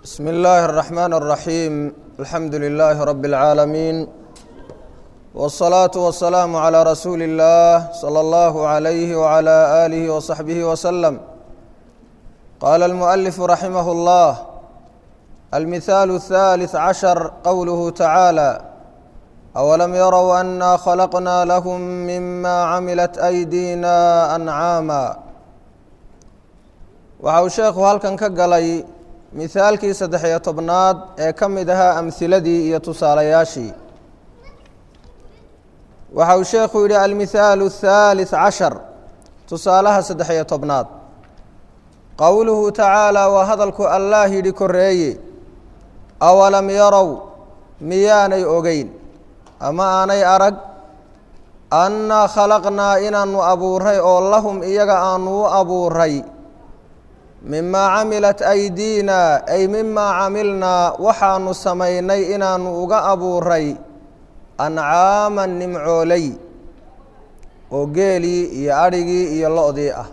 بسم الله الرحمن الرحيم الحمد لله رب العالمين والصلاة والسلام على رسول الله صلى الله عليه وعلى آله وصحبه وسلم قال المؤلف رحمه الله المثال الثالث عشر قوله تعالى أولم يروا أنا خلقنا لهم مما عملت أيدينا أنعاما waxa uu sheekhu halkan ka galay mihaalkii saddex-iyo tobnaad ee ka mid ahaa amhiladii iyo tusaalayaashii waxa uu sheekhu yidhi almihaalu الثaalث cashar tusaalaha saddex-iyo tobnaad qowluhu tacaala waa hadalku allaah yidhi koreeye awalam yarow miyaanay ogeyn ama aanay arag annaa khalaqnaa inaanu abuuray oo lahum iyaga aanu u abuuray mimaa camilat aydiina ay mimaa camilnaa waxaanu samaynay inaanu uga abuuray ancaaman nimcooley oo geelii iyo adhigii iyo lo-dii ah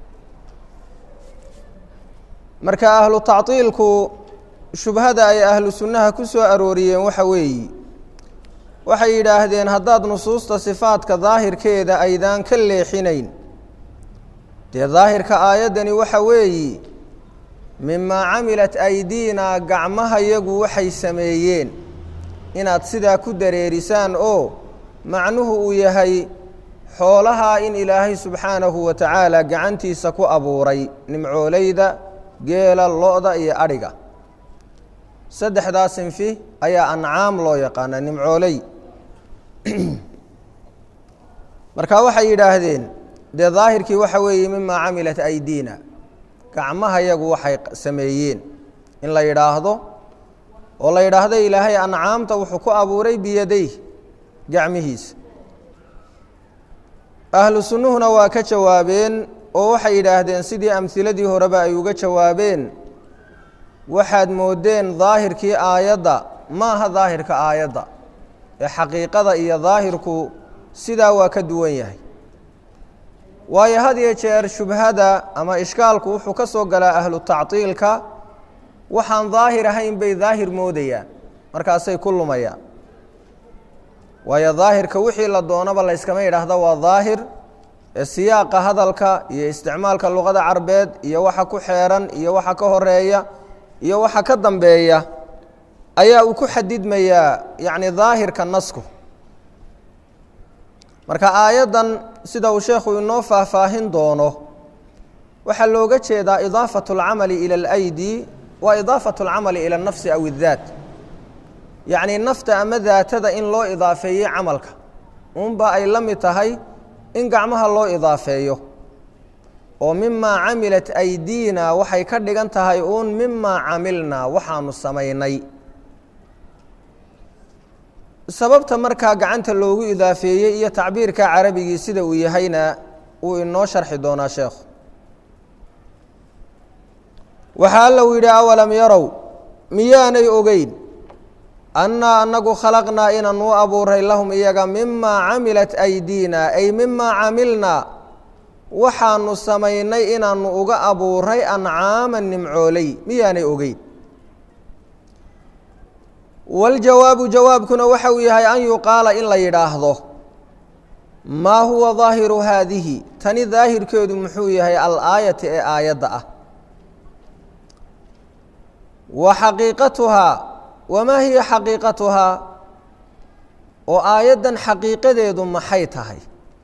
marka ahlu tactiilku shubhada ay ahlu sunnaha ku soo arooriyeen waxa weeyi waxay yidhaahdeen haddaad nusuusta sifaadka daahirkeeda aydaan ka leexinayn dee daahirka aayaddani waxa weeyi mimaa camilat aydiina gacmahayagu waxay sameeyeen inaad sidaa ku dareerisaan oo macnuhu uu yahay xoolahaa in ilaahay subxaanahu wa tacaala gacantiisa ku abuuray nimcooleyda geela lo-da iyo adhiga saddexdaa sinfi ayaa ancaam loo yaqaana nimcooley marka waxay yidhaahdeen dee daahirkii waxa weeye mimaa camilat aydiina gacmahayagu waxay sameeyeen in la yidhaahdo oo la yidhaahdo ilaahay ancaamta wuxuu ku abuuray biyaday gacmihiisa ahlu sunnuhuna waa ka jawaabeen oo waxay yidhaahdeen sidii amhiladii horeba ay uga jawaabeen waxaad moodeen daahirkii aayadda ma aha daahirka aayadda ee xaqiiqada iyo daahirku sidaa waa ka duwan yahay waayo had iyo jeer shubhada ama ishkaalku wuxuu ka soo galaa ahlu tactiilka waxaan daahir ahayn bay daahir moodayaan markaasay ku lumayaan waayo daahirka wixii la doonaba layskama yidhaahdo waa daahir ee siyaaqa hadalka iyo isticmaalka luqada carbeed iyo waxa ku xeeran iyo waxa ka horeeya iyo waxa ka dambeeya ayaa uu ku xadidmayaa yacni daahirka nasku marka aayaddan sida uu sheekhu inoo faahfaahin doono waxaa looga jeedaa idaafatu اlcamali ila اlaydi wa idaafatu اlcamali ila اnafsi aw اdaat yacni nafta ama daatada in loo idaafeeyey camalka unba ay la mid tahay in gacmaha loo idaafeeyo oo mimaa camilat aydiina waxay ka dhigan tahay uun mimaa camilnaa waxaanu samaynay sababta markaa gacanta loogu idaafeeyey iyo tacbiirka carabigii sida uu yahayna wuu inoo sharxi doonaa sheekhu waxaa alla uu yidhi awalam yarow miyaanay ogeyn annaa anagu khalaqnaa inaan u abuuray lahum iyaga mimaa camilat aydiina ay mimaa camilnaa waxaanu samaynay inaanu uga abuuray ancaaman nimcooley miyaanay ogeyn waljawaabu jawaabkuna waxa uu yahay an yuqaala in la yidhaahdo maa huwa daahiru haadihi tani daahirkeedu muxuu yahay alaayati ee aayadda ah wa xaqiiqatuhaa wamaa hiya xaqiiqatuhaa oo aayaddan xaqiiqadeedu maxay tahay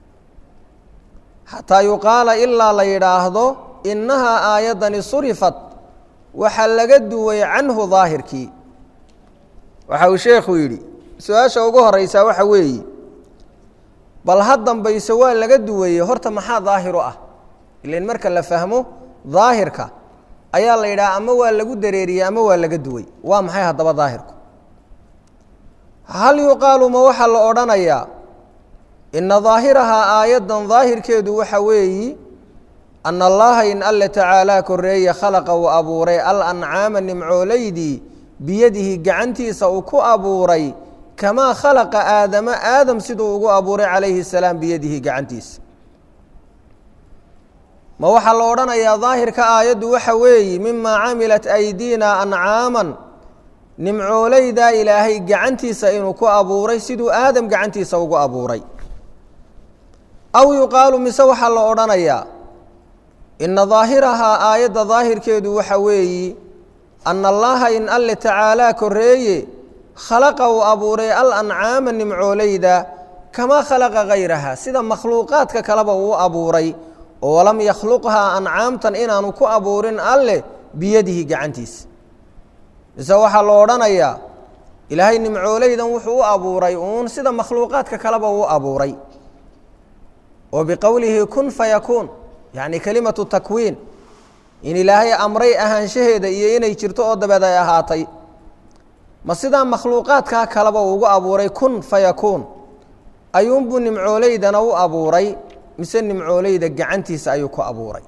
xataa yuqaala ilaa la yidhaahdo innahaa aayaddani surifat waxaa laga duway canhu daahirkii waxa uu sheekhu yidhi su-aasha ugu horeysaa waxa weeye bal ha dambayso waa laga duwaye horta maxaa daahiru ah ilan marka la fahmo daahirka ayaa la yidhaha ama waa lagu dareeriyey ama waa laga duway waa maxay haddaba daahirku hal yuqaalu ma waxaa la odhanayaa ina daahirahaa aayaddan daahirkeedu waxa weeyi ana allaha in alle tacaalaa koreeye khalaqa uu abuuray al ancaama nimcooleydii biyadihi gacantiisa uu ku abuuray kamaa khalaqa aadama aadam siduu ugu abuuray calayhi salaam biyadihi gacantiisa ma waxaa la odhanayaa daahirka aayaddu waxa weeye mimaa camilat aydiina ancaaman nimcooleydaa ilaahay gacantiisa inuu ku abuuray siduu aadam gacantiisa ugu abuuray aw yuqaalu mise waxaa la odhanayaa ina daahirahaa aayadda daahirkeedu waxa weeyi ana allaha in alle tacaalaa koreeye khalaqa uu abuuray al ancaama nimcooleyda kamaa khalaqa hayraha sida makhluuqaadka kaleba uu abuuray oo walam yakhluqhaa ancaamtan inaanu ku abuurin alleh biyadihi gacantiisa mise waxaa la odhanayaa ilaahay nimcooleydan wuxuu u abuuray uun sida makhluuqaadka kaleba uu abuuray oo biqowlihi kun fayakuun yacni kelimatu takwiin in ilaahay amray ahaanshaheeda iyo inay jirto oo dabeed ay ahaatay ma sidaa makhluuqaadkaa kaleba ugu abuuray kun fayakuun ayuunbuu nimcooleydana u abuuray mise nimcooleyda gacantiisa ayuu ku abuuray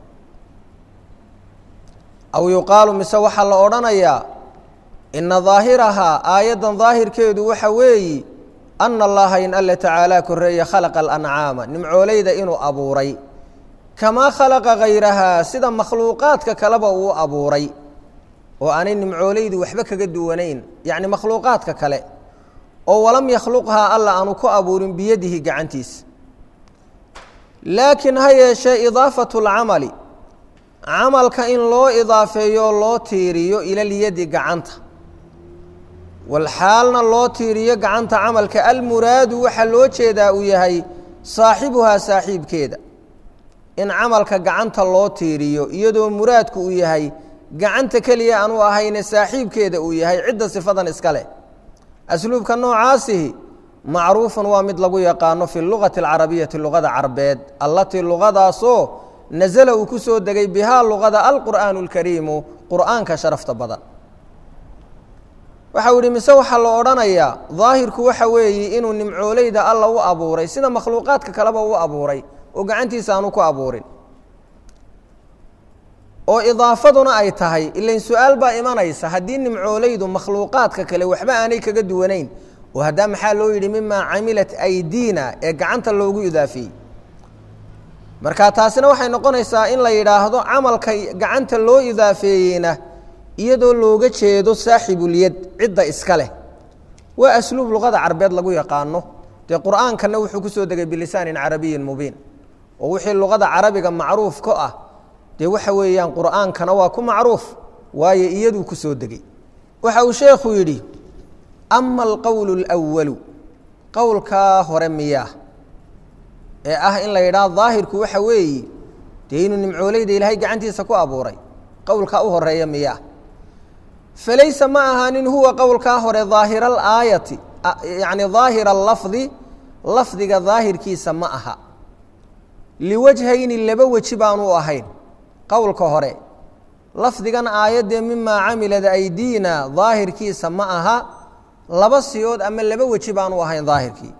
aw yuqaalu mise waxaa la odhanayaa ina daahirahaa aayaddan daahirkeedu waxa weeyi ana allaha in alle tacaalaa koreeye khalaqa alancaama nimcooleyda inuu abuuray kamaa khalaqa hayrahaa sida makhluuqaadka kaleba uu abuuray oo aanay nimcooleydu waxba kaga duwanayn yacni makhluuqaadka kale oo walam yakhluqhaa alla aanu ku abuurin biyadihi gacantiisa laakiin ha yeeshee idaafatu lcamali camalka in loo idaafeeyo loo tiiriyo ilalyadi gacanta walxaalna loo tiiriyo gacanta camalka almuraadu waxaa loo jeedaa uu yahay saaxibuhaa saaxiibkeeda in camalka gacanta loo tiiriyo iyadoo muraadku uu yahay gacanta keliya aanu ahayne saaxiibkeeda uu yahay cidda sifadan iska leh asluubka noocaasihi macruufun waa mid lagu yaqaano fi lugati alcarabiyati luqada carbeed allatii luqadaasoo nasala uu ku soo degay bihaa luqada alqur'aanu اlkariimu qur'aanka sharafta badan waxau ihi mise waxaa la odhanayaa daahirku waxa weeye inuu nimcooleyda alla u abuuray sida makhluuqaadka kaleba u abuuray oo gacantiisa aanu ku abuurin oo idaafaduna ay tahay ilain su-aal baa imanaysa haddii nimcooleydu makhluuqaadka kale waxba aanay kaga duwanayn oo haddaa maxaa loo yidhi mimaa camilat aydiina ee gacanta loogu idaafeeyey marka taasina waxay noqonaysaa in la yidhaahdo camalka gacanta loo idaafeeyeyna iyadoo looga jeedo saaxibulyad cidda iska leh waa asluub luqada carbeed lagu yaqaano dee qur'aankana wuxuu ku soo degay bilisaanin carabiyin mubiin oo wixii luqada carabiga macruuf ka ah dee waxa weeyaan qur'aankana waa ku macruuf waayo iyaduu ku soo degay waxa uu sheekhu yidhi ama alqowlu اlأwalu qowlkaa hore miyaa ee ah in la yidhaah daahirku waxa weeye dee inuu nimcooleyda ilaahay gacantiisa ku abuuray qowlkaa u horeeya miyaa falaysa ma ahaanin huwa qowlkaa hore daahira alaayati yacni daahira alafdi lafdiga daahirkiisa ma aha liwajhayni laba weji baanu ahayn qowlka hore lafdigan aayaddee mimaa camilad aydiina daahirkiisa ma aha laba siyood ama laba weji baanu ahayn daahirkii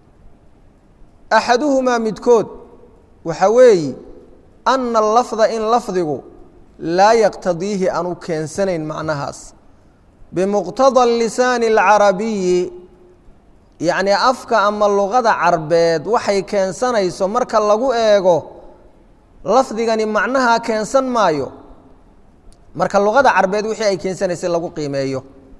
axaduhumaa midkood waxa weeyi ana alafda in lafdigu laa yaqtadiihi aanu keensanayn macnahaas bimuqtada lisaani alcarabiyi yacnii afka ama luqada carbeed waxay keensanayso marka lagu eego lafdigani macnahaa keensan maayo marka luqada carbeed wixii ay keensanaysay lagu qiimeeyo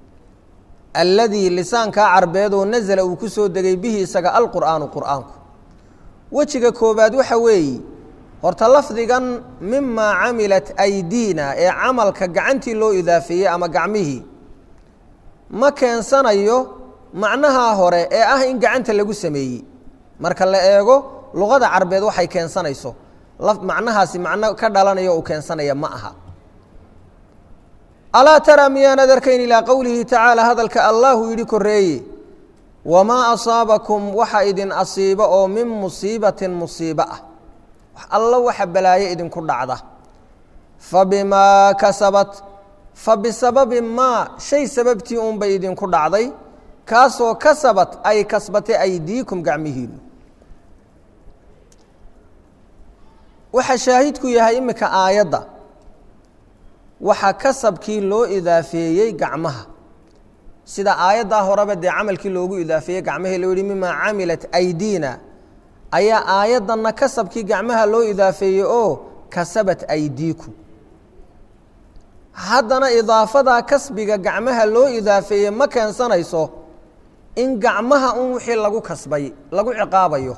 alladii lisaankaa carbeedoo nasala uu ku soo degay bihi isaga alqur'aanu qur'aanku wejiga koobaad waxa weeye horta lafdigan mimaa camilat aydiina ee camalka gacantii loo idaafeeyey ama gacmihii ma keensanayo macnahaa hore ee ah in gacanta lagu sameeyey marka la eego luqada carbeed waxay keensanayso macnahaasi macno ka dhalanayo uu keensanaya ma aha alaa taraa miyaanad arkayn ilaa qowlihi tacaala hadalka allahu yidhi koreeye wamaa asaabakum waxa idin asiiba oo min musiibatin musiibo ah wax alla waxa balaayo idinku dhacda fa bimaa kasabat fa bisababi maa shay sababtii unbay idinku dhacday kaasoo kasabat ay kasbatay aydiikum gacmihiinu waxa shaahidku yahay iminka aayadda waxaa kasabkii loo idaafeeyey gacmaha sida aayaddaa horeba dee camalkii loogu idaafeeyey gacmahii loo yihi mimaa camilat aydiina ayaa aayaddanna kasabkii gacmaha loo idaafeeyey oo kasabat aydiikum haddana idaafadaa kasbiga gacmaha loo idaafeeye ma keensanayso in gacmaha un wixii lagu kasbay lagu ciqaabayo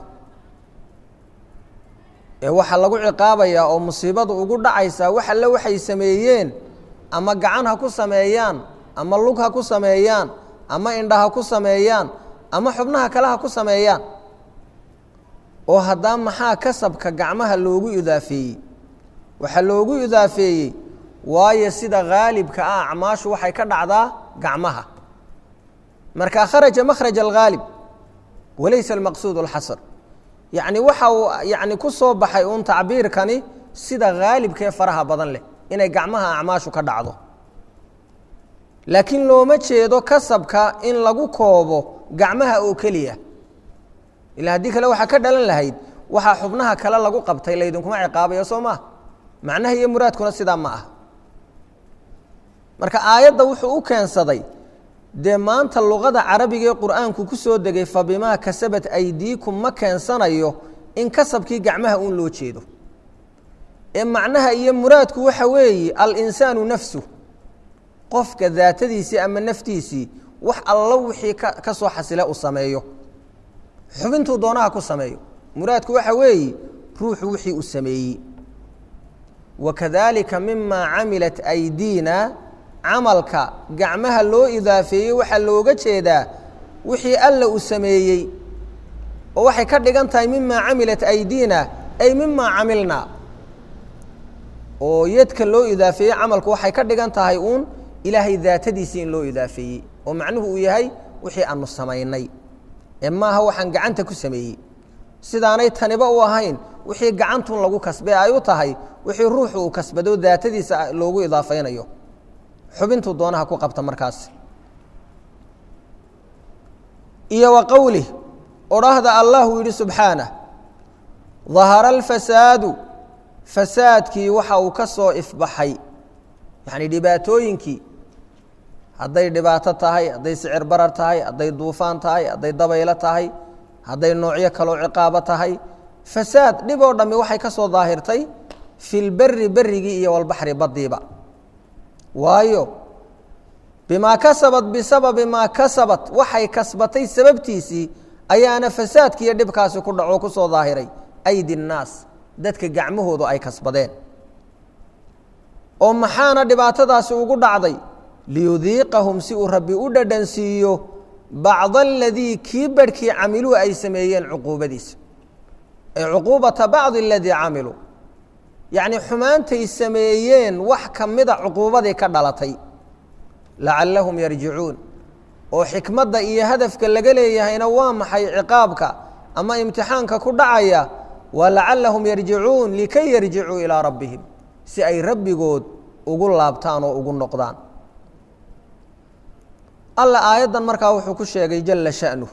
ee waxaa lagu ciqaabayaa oo musiibadu ugu dhacaysaa wax alle waxay sameeyeen ama gacan ha ku sameeyaan ama lug ha ku sameeyaan ama indha ha ku sameeyaan ama xubnaha kale ha ku sameeyaan oo haddaa maxaa kasabka gacmaha loogu idaafeeyey waxaa loogu idaafeeyey waayo sida haalibka ah acmaashu waxay ka dhacdaa gacmaha marka kharaja makhraj alghaalib walaysa almaqsuud alxasr yacni waxa uu yani ku soo baxay uun tacbiirkani sida haalibkaee faraha badan leh inay gacmaha acmaashu ka dhacdo laakiin looma jeedo kasabka in lagu koobo gacmaha oo keliya ila haddii kale waxaa ka dhalan lahayd waxaa xubnaha kale lagu qabtay laydinkuma ciqaabayo soo maa macnaha iyo muraadkuna sidaa ma ah marka aayadda wuxuu u keensaday dee maanta luqada carabiga ee qur'aanku ku soo degay fa bimaa kasabat aydiikum ma keensanayo in kasabkii gacmaha uun loo jeedo ee macnaha iyo muraadku waxa weeye alinsaanu nafsu qofka daatadiisii ama naftiisii wax allo wixii ka ka soo xasile uu sameeyo xubintuu doonaha ku sameeyo muraadku waxa weeye ruuxu wixii uu sameeyey wakadalika mima camilat aydiina camalka gacmaha loo idaafeeyey waxaa looga jeedaa wixii alla uu sameeyey oo waxay ka dhigan tahay mima camilat aydiina ay mima camilna oo yadka loo idaafeeyey camalku waxay ka dhigan tahay uun ilaahay daatadiisii in loo idaafeeyey oo macnuhu uu yahay wixii aanu samaynay ee maaha waxaan gacanta ku sameeyey sidaanay taniba u ahayn wixii gacantun lagu kasbay ay u tahay wixii ruuxu uu kasbado daatadiisa loogu idaafaynayo xubintuu doonaha ku qabta markaas iyo wa qowlih odhahda allahu yidhi subxaanah dahara alfasaadu fasaadkii waxa uu ka soo ifbaxay yacni dhibaatooyinkii hadday dhibaato tahay hadday sicir barar tahay hadday duufaan tahay hadday dabaylo tahay hadday noocyo kaloo ciqaabo tahay fasaad dhib oo dhammi waxay ka soo daahirtay fi lberi berigii iyo walbaxri baddiiba waayo bimaa kasabat bisababi maa kasabat waxay kasbatay sababtiisii ayaana fasaadkiiyo dhibkaasi ku dhaco ku soo daahiray aydi nnaas dadka gacmahoodu ay kasbadeen oo maxaana dhibaatadaasi ugu dhacday liyudiiqahum si uu rabbi u dhadhansiiyo bacda aladii kii barhkii camiluu ay sameeyeen cuquubadiisa ay cuquubata bacdi aladii camiluu yacni xumaantay sameeyeen wax ka mida cuquubadii ka dhalatay lacallahum yarjicuun oo xikmadda iyo hadafka laga leeyahayna waa maxay ciqaabka ama imtixaanka ku dhacaya waa lacallahum yarjicuun likay yarjicuu ilaa rabbihim si ay rabbigood ugu laabtaan oo ugu noqdaan alla aayaddan markaa wuxuu ku sheegay jalla sha'nuh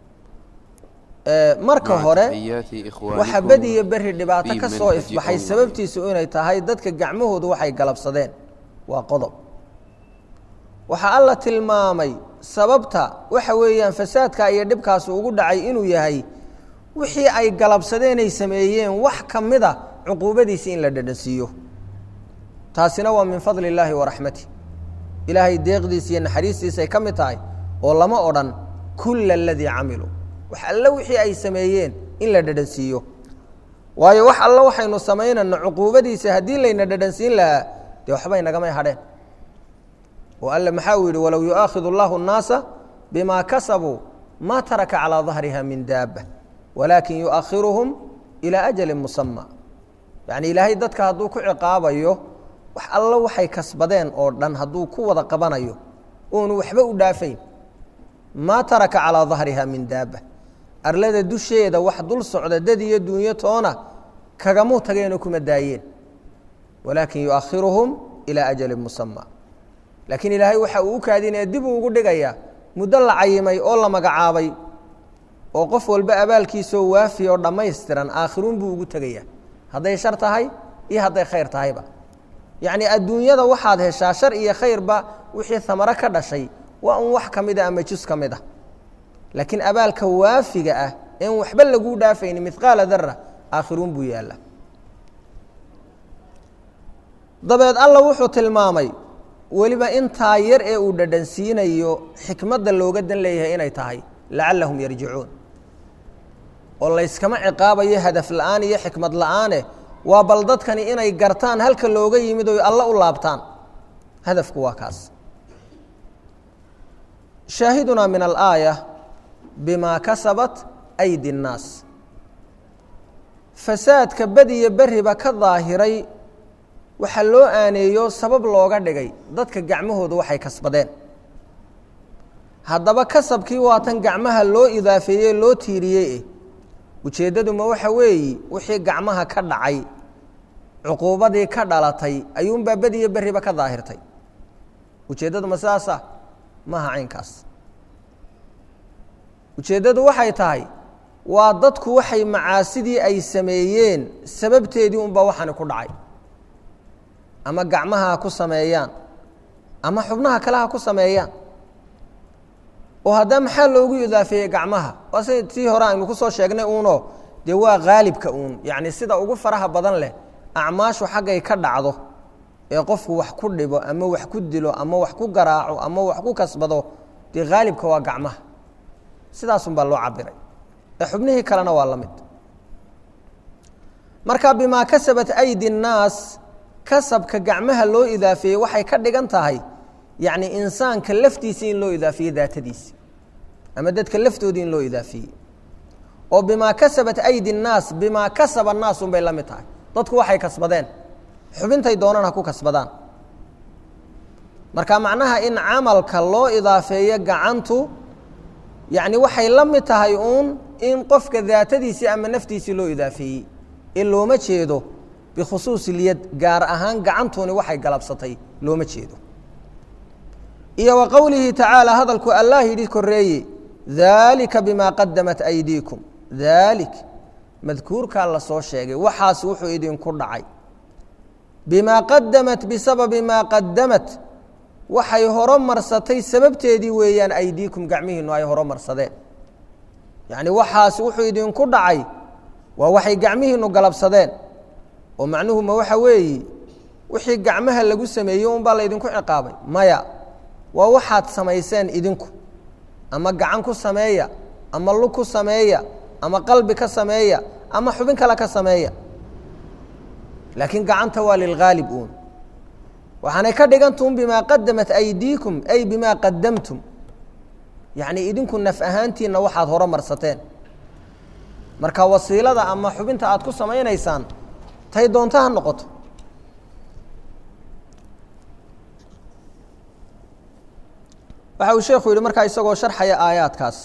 marka hore waxa bediyo beri dhibaato ka soo ifbaxay sababtiisu inay tahay dadka gacmahoodu waxay galabsadeen waa qodob waxaa alla tilmaamay sababta waxa weeyaan fasaadka iyo dhibkaasi ugu dhacay inuu yahay wixii ay galabsadeenay sameeyeen wax ka mida cuquubadiisi in la dhadhansiiyo taasina waa min fadli illaahi wa raxmatih ilaahay deeqdiisa iyo naxariistiisay ka mid tahay oo lama odhan kulla aladii camiluu wax alle wixii ay sameeyeen in la dhadhansiiyo waayo wax alle waxaynu samaynayno cuquubadiisa haddii layna dhadhansiin lahaa dee waxbay nagamay hadheen oo alle maxaa uu yidhi walow yu'aakhidu allahu الnaasa bima kasabuu ma taraka calىa dahriha min daaba walaakin yu'akhiruhum ilaa ajali musama yacni ilaahay dadka hadduu ku ciqaabayo wax alle waxay kasbadeen oo dhan hadduu ku wada qabanayo oonu waxba u dhaafayn maa taraka calىa dahriha min daaba arlada dusheeda wax dul socda dad iyo dunyo toona kagamuu tageenoo kuma daayeen walaakin yu'akhiruhum ilaa ajali musama laakiin ilaahay waxa uu u kaadinaya dib uu ugu dhigayaa muddo la cayimay oo la magacaabay oo qof walba abaalkiisoo waafi oo dhammaystiran aakhiruun buu ugu tegayaa hadday shar tahay iyo hadday khayr tahayba yacni adduunyada waxaad heshaa shar iyo khayrba wixii amaro ka dhashay waa un wax ka mid a ama jus ka mid ah laakiin abaalka waafiga ah een waxba laguu dhaafayni midqaala dara aakhiruun buu yaalla dabeed alla wuxuu tilmaamay weliba intaa yar ee uu dhadhansiinayo xikmadda looga dan leeyahay inay tahay lacallahum yarjicuun oo layskama ciqaabayo hadaf la'aan iyo xikmad la'aane waa bal dadkani inay gartaan halka looga yimid oy alla u laabtaan hadafku waa kaas shaahidunaa min alaaya bimaa kasabat aydi اnnaas fasaadka badiyo beriba ka daahiray waxaa loo aaneeyo sabab looga dhigay dadka gacmahooda waxay kasbadeen haddaba kasabkii waa tan gacmaha loo idaafeeyey loo tiiriyey eh ujeeddaduma waxa weeyi wixii gacmaha ka dhacay cuquubadii ka dhalatay ayuunbaa bediyo beriba ka daahirtay ujeeddaduma sidaasa maaha caynkaas ujeeddadu waxay tahay waa dadku waxay macaasidii ay sameeyeen sababteedii unbaa waxaani ku dhacay ama gacmaha ha ku sameeyaan ama xubnaha kale ha ku sameeyaan oo haddaba maxaa loogu idaafeeyey gacmaha waa si tii hore aynu ku soo sheegnay uuno dee waa haalibka uun yacni sida ugu faraha badan leh acmaashu xaggay ka dhacdo ee qofku wax ku dhibo ama wax ku dilo ama wax ku garaaco ama wax ku kasbado dee haalibka waa gacmaha sidaasun baa loo cabiray ee xubnihii kalena waa la mid marka bimaa kasabat aydi الnaas kasabka gacmaha loo idaafeeyey waxay ka dhigan tahay yacni insaanka laftiisa in loo idaafiyey daatadiisi ama dadka laftoodii in loo idaafiyey oo bimaa kasabat aydi الnaas bimaa kasaba الnaas un bay la mid tahay dadku waxay kasbadeen xubintay doonaan ha ku kasbadaan marka macnaha in camalka loo idaafeeyo gacantu yacni waxay la mid tahay uun in qofka daatadiisii ama naftiisii loo idaafeeyey ee looma jeedo bikhusuusi lyad gaar ahaan gacantuuni waxay galabsatay looma jeedo iyo wa qowlihi tacaala hadalku allah yidhi koreeye daalika bimaa qadamat aydiikum daalik madkuurkaa la soo sheegay waxaas wuxuu idinku dhacay bimaa qadamat bisababi maa qadamat waxay horo marsatay sababteedii weeyaan aydiikum gacmihiinu ay horo marsadeen yacni waxaas wuxuu idinku dhacay waa waxay gacmihiinu galabsadeen oo macnuhu ma waxa weeye wixii gacmaha lagu sameeyey unbaa laydinku ciqaabay maya waa waxaad samayseen idinku ama gacan ku sameeya ama lug ku sameeya ama qalbi ka sameeya ama xubin kale ka sameeya laakiin gacanta waa lilghaalib uun waxaanay ka dhigantuun bimaa qadamat aydiikum ay bimaa qadamtum yacni idinku naf ahaantiinna waxaad horo marsateen marka wasiilada ama xubinta aad ku samaynaysaan tay doonto ha noqoto waxa uu sheekhu yihi markaa isagoo sharxaya aayaadkaas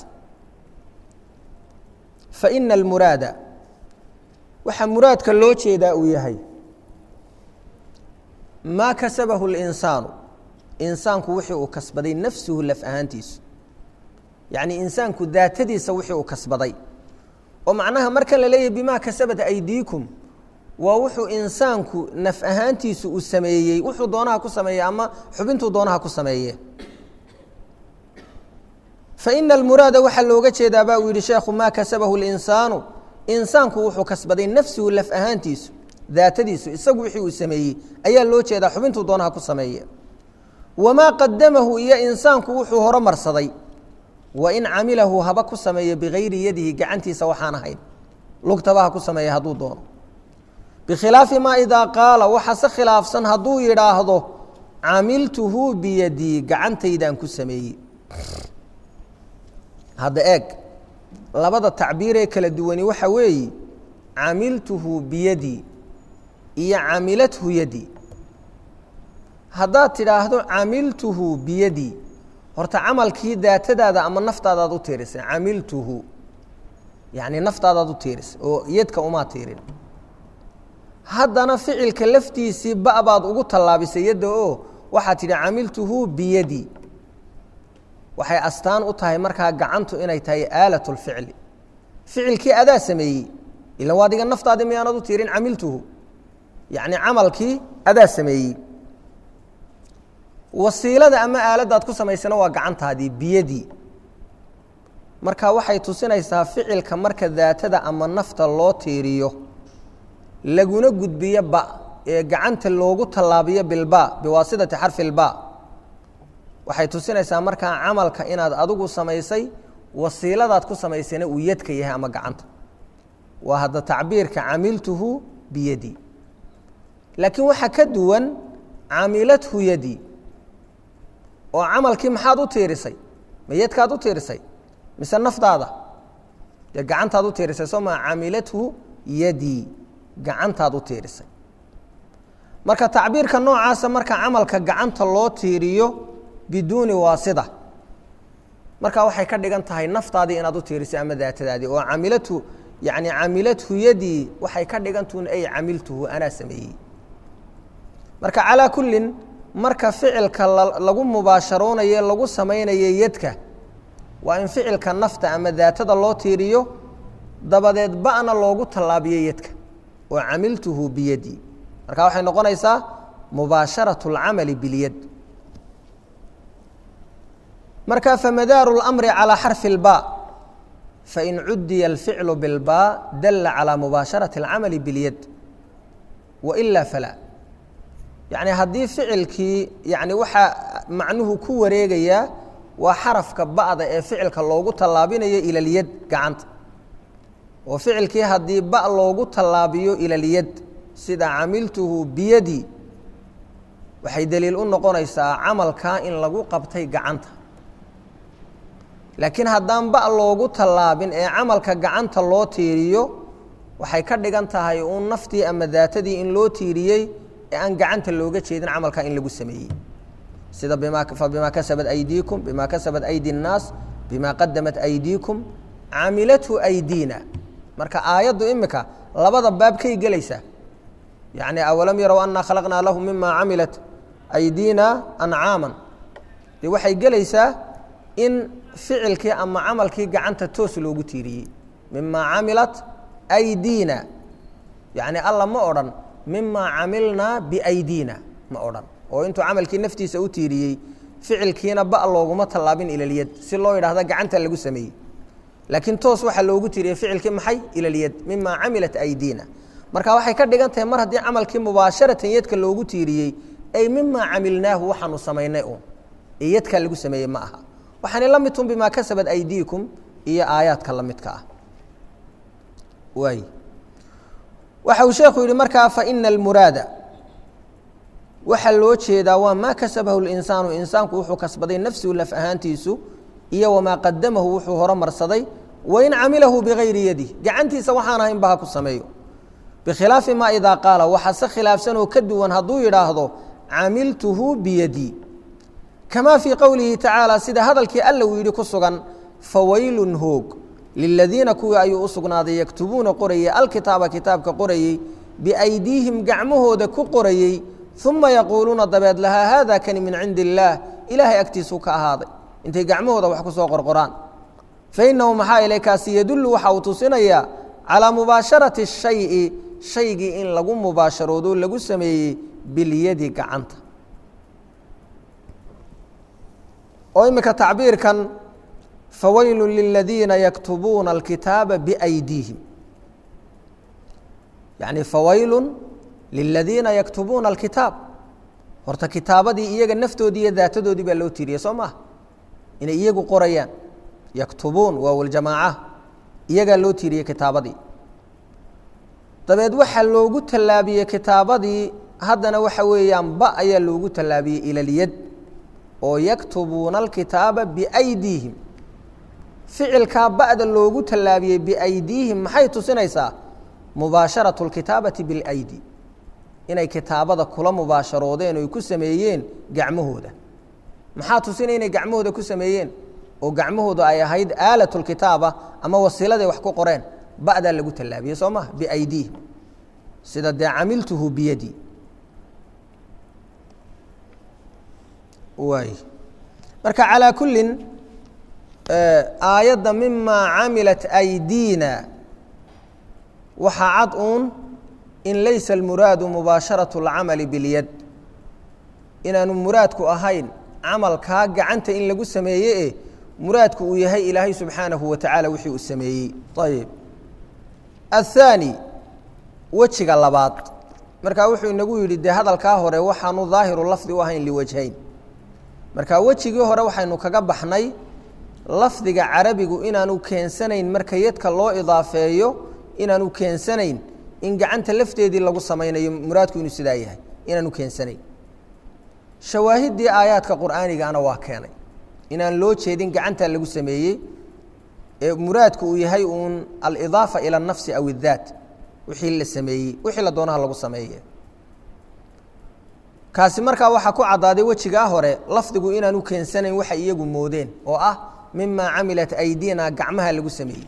faina almuraada waxaa muraadka loo jeedaa uu yahay maa kasabahu اlinsaanu insaanku wixii uu kasbaday nafsuhu laf ahaantiisu yacni insaanku daatadiisa wixii uu kasbaday oo macnaha markan la leeyahy bimaa kasabat aydiikum waa wuxuu insaanku naf ahaantiisu uu sameeyey wuxuu doonaha ku sameeyey ama xubintuu doonaha ku sameeye faina almuraada waxaa looga jeedaa ba uu yihi sheekhu maa kasabahu اlinsaanu insaanku wuxuu kasbaday nafsuhu laf ahaantiisu daatadiisu isagu wixii uu sameeyey ayaa loo jeedaa xubintuu doonaha ku sameeye wamaa qadamahu iyo insaanku wuxuu horo marsaday wain camilahu haba ku sameeyo bigayri yadihi gacantiisa waxaan ahayn lugtaba ha ku sameeya hadduu doono bikhilaafi maa idaa qaala waxa se khilaafsan hadduu yidhaahdo camiltuhu biyadii gacantaydaan ku sameeyey hadda eeg labada tacbiiree kala duwani waxa weeye camiltuhu biyadii iyo camilathu yadii haddaad tidhaahdo camiltuhu biyadii horta camalkii daatadaada ama naftaadaad u tiirisay camiltuhu yacni naftaadaad u tiirisay oo yadka umaa tiirin haddana ficilka laftiisii ba baad ugu tallaabisay yadda oo waxaad tidhi camiltuhu biyadii waxay astaan u tahay markaa gacantu inay tahay aalat lficli ficilkii adaa sameeyey ilan waa adiga naftaadii miyaanad u tiirin camiltuhu yacni camalkii adaa sameeyey wasiilada ama aaladdaad ku samaysana waa gacantaadii biyadii marka waxay tusinaysaa ficilka marka daatada ama nafta loo tiiriyo laguna gudbiyo ba ee gacanta loogu tallaabiyo bilba biwaasidati xarfi lba waxay tusinaysaa markaa camalka inaad adigu samaysay wasiiladaad ku samaysayna uu yadka yahay ama gacanta waa hadda tacbiirka camiltuhu biyadi laakiin waxaa ka duwan camilathu yadi oo camalkii maxaad u tiirisay ma yadkaad u tiirisay mise naftaada dee gacantaad u tiirisay soo maa camilathu yadi gacantaad u tiirisay marka tacbiirka noocaasa marka camalka gacanta loo tiiriyo biduuni waasida marka waxay ka dhigan tahay naftaadii inaad u tiirisay ama daatadaadii oo camilatu yani camilathu yadii waxay ka dhigantuun ay camiltuhu anaa sameeyey marka calaa kullin marka ficilka lagu mubaasharoonaye lagu samaynayo yadka waa in ficilka nafta ama daatada loo tiiriyo dabadeed ba'na loogu tallaabiyo yadka oo camiltuhu biyadi marka waxay noqonaysaa mubaasharaة اlcamali bilyad marka famadaaru اlamri calىa xarfi اlba fain cudiya alficlu bilba dala calىa mubaasharaةi اlcamali biاlyad waila falaa yani haddii ficilkii yani waxaa macnuhu ku wareegayaa waa xarafka ba'da ee ficilka loogu tallaabinayo ila lyad gacanta oo ficilkii haddii ba loogu tallaabiyo ila lyad sida camiltuhu biyadi waxay daliil u noqonaysaa camalkaa in lagu qabtay gacanta laakiin haddaan ba loogu tallaabin ee camalka gacanta loo tiiriyo waxay ka dhigan tahay uun naftii ama daatadii in loo tiiriyey ee aan gacanta looga jeedin camalkaa in lagu sameeyey sida bima fabimaa kasabat aydiikum bima kasabat aydi الnaas bima qadamat aydiikum camilathu aydiina marka aayaddu imika labada baabkay gelaysaa yani awalam yarow anaa khalaqnaa lahu mima camilat aydiina ancaama dee waxay gelaysaa in ficilkii ama camalkii gacanta toos loogu tiiriyey mima camilat aydiina yani alla ma odhan mima camilnaa biaydiina ma odhan oo intuu camalkii naftiisa u tiiriyey ficilkiina ba looguma tallaabin ilalyad si loo yidhahda gacanta lagu sameeyey laakiin toos waxaa loogu tiiriyey ficilkii maxay ilalyad mima camilat aydiina marka waxay ka dhigan tahay mar haddii camalkii mubaasharatan yadka loogu tiiriyey ay mima camilnaahu waxaanu samaynay uun ee yadkaa lagu sameeyey ma aha waxaana la midtun bimaa kasabat aydiikum iyo aayaadka la midka ah waay waxa uu sheekhu yihi markaa faina almuraada waxaa loo jeedaa waa maa kasabahu linsaanu insaanku wuxuu kasbaday nafsuhu laf ahaantiisu iyo wamaa qadamahu wuxuu horumarsaday wain camilahu bigayri yadih gacantiisa waxaan ahayn ba ha ku sameeyo bikhilaafi maa idaa qaala waxaa se khilaafsan oo ka duwan hadduu yidhaahdo camiltuhu biyadii kamaa fii qowlihi tacaala sida hadalkii alla uu yidhi ku sugan fawaylun hoog liladiina kuwii ayuu u sugnaaday yaktubuuna qorayey alkitaaba kitaabka qorayey biaydiihim gacmahooda ku qorayey uma yaquuluuna dabeed lahaa haada kani min cindi illaah ilaahay agtiisuu ka ahaaday intay gacmahooda wax ku soo qorqoraan fainahu maxaa ilay kaasi yadullu waxa uu tusinayaa calaa mubaasharati shayi shaygii in lagu mubaasharoodo lagu sameeyey bilyadi gacanta oo imika tacbiirkan fawaylu liladiina yaktubuuna alkitaaba biaydiihim yani fawaylu liladiina yaktubuuna alkitaab horta kitaabadii iyaga naftoodii iyo daatadoodii baa loo tiiriyey soo maha inay iyagu qorayaan yaktubuun waa ljamaaca iyagaa loo tiiriyey kitaabadii dabeed waxaa loogu tallaabiyey kitaabadii haddana waxa weeyaan ba ayaa loogu tallaabiyey ilalyad oo yaktubuuna alkitaaba biaydiihim ficilkaa ba'da loogu tallaabiyey biaydiihim maxay tusinaysaa mubaasharatu اlkitaabati biاlaydi inay kitaabada kula mubaasharoodeen oy ku sameeyeen gacmahooda maxaa tusinaya inay gacmahooda ku sameeyeen oo gacmahooda ay ahayd aalat اlkitaaba ama wasiiladay wax ku qoreen ba'daa lagu tallaabiyey soo maha biaydiihim sida dee camiltuhu biyadi waay marka calaa kullin aayadda mimaa camilat aydiina waxaa cad uun in laysa almuraadu mubaasharaةu اlcamali biاlyad inaanu muraadku ahayn camalkaa gacanta in lagu sameeye e muraadku uu yahay ilaahay subxaanahu wa tacaala wixii uu sameeyey ayib athaani wejiga labaad markaa wuxuu inagu yidhi dee hadalkaa hore waxaanu daahiru lafdi u ahayn liwajhayn marka wejigii hore waxaynu kaga baxnay lafdiga carabigu inaanu keensanayn marka yadka loo idaafeeyo inaanu keensanayn in gacanta lafteedii lagu samaynayo muraadku inuu sidaa yahay inaanu keensanayn shawaahiddii aayaadka qur'aanigaana waa keenay inaan loo jeedin gacanta lagu sameeyey ee muraadku uu yahay uun alidaafa ila anafsi aw iddaat wixii la sameeyey wixii la doonaha lagu sameeye kaasi markaa waxaa ku caddaaday wejigaa hore lafdigu inaanu keensanayn waxay iyagu moodeen oo ah mimaa camilat aydina gacmaha lagu sameeyey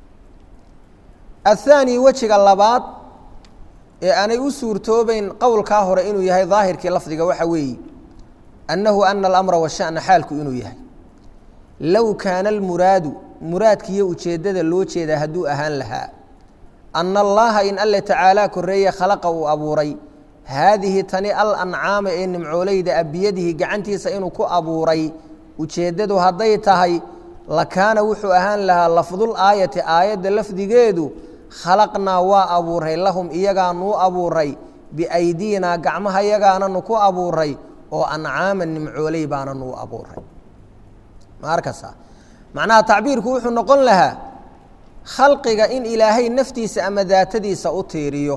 athaani wejiga labaad ee aanay u suurtoobeyn qowlkaa hore inuu yahay daahirkii lafdiga waxa weeye annahu ana alamra washa'na xaalku inuu yahay low kaana almuraadu muraadkiiyo ujeeddada loo jeedaa hadduu ahaan lahaa ana allaha in alle tacaalaa korreeye khalaqa uu abuuray haadihi tani al ancaama ee nimcooleyda a biyadihi gacantiisa inuu ku abuuray ujeeddadu hadday tahay lakaana wuxuu ahaan lahaa lafdul aayati aayadda lafdigeedu khalaqnaa waa abuuray lahum iyagaanuu abuuray biaydiinaa gacmaha yagaananu ku abuuray oo ancaaman nimcooley baananuu abuuray ma arkasa macnaha tacbiirku wuxuu noqon lahaa khalqiga in ilaahay naftiisa ama daatadiisa u tiiriyo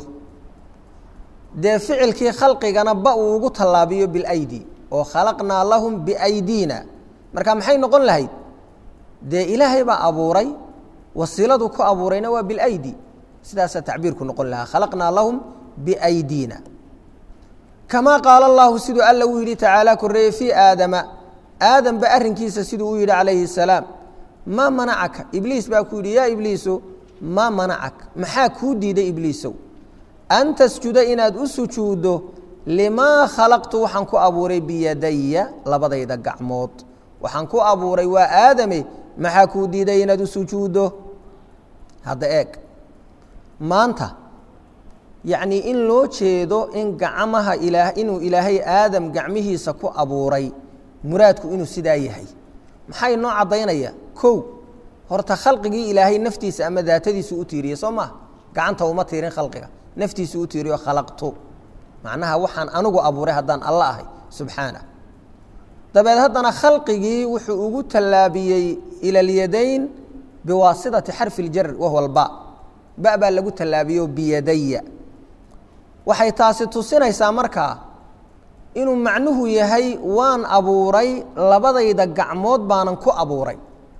dee ficilkii khalqigana ba uu ugu tallaabiyo bilaydi oo khalaqnaa lahum biaydiina marka maxay noqon lahayd dee ilaahay baa abuuray wasiiladu ku abuurayna waa bilaydi sidaasaa tacbiirku noqon lahaa khalaqnaa lahum biaydiina kamaa qaala allahu siduu alla uu yidhi tacaala korreeye fii aadama aadamba arrinkiisa siduu u yidhi calayhi salaam maa manacaka ibliis baa ku yidhi yaa ibliiso maa manacak maxaa kuu diiday ibliisow an tasjuda inaad u sujuuddo limaa khalaqtu waxaan ku abuuray biyadaya labadayda gacmood waxaan ku abuuray waa aadame maxaa kuu diiday inaad u sujuuddo hadda eeg maanta yacnii in loo jeedo in gacmaha ilaa inuu ilaahay aadam gacmihiisa ku abuuray muraadku inuu sidaa yahay maxay noo caddaynaya kow horta khalqigii ilaahay naftiisa ama daatadiisu u tiiriyey soo maha gacanta uma tiirin khalqiga naftiisu u tiiriyo khalaqtu macnaha waxaan anigu abuuray haddaan alla ahay subxaanah dabeed haddana khalqigii wuxuu ugu tallaabiyey ila alyadayn biwaasitati xarfi iljar wahuwa alba ba baa lagu tallaabiyo biyadaya waxay taasi tusinaysaa markaa inuu macnuhu yahay waan abuuray labadayda gacmood baanan ku abuuray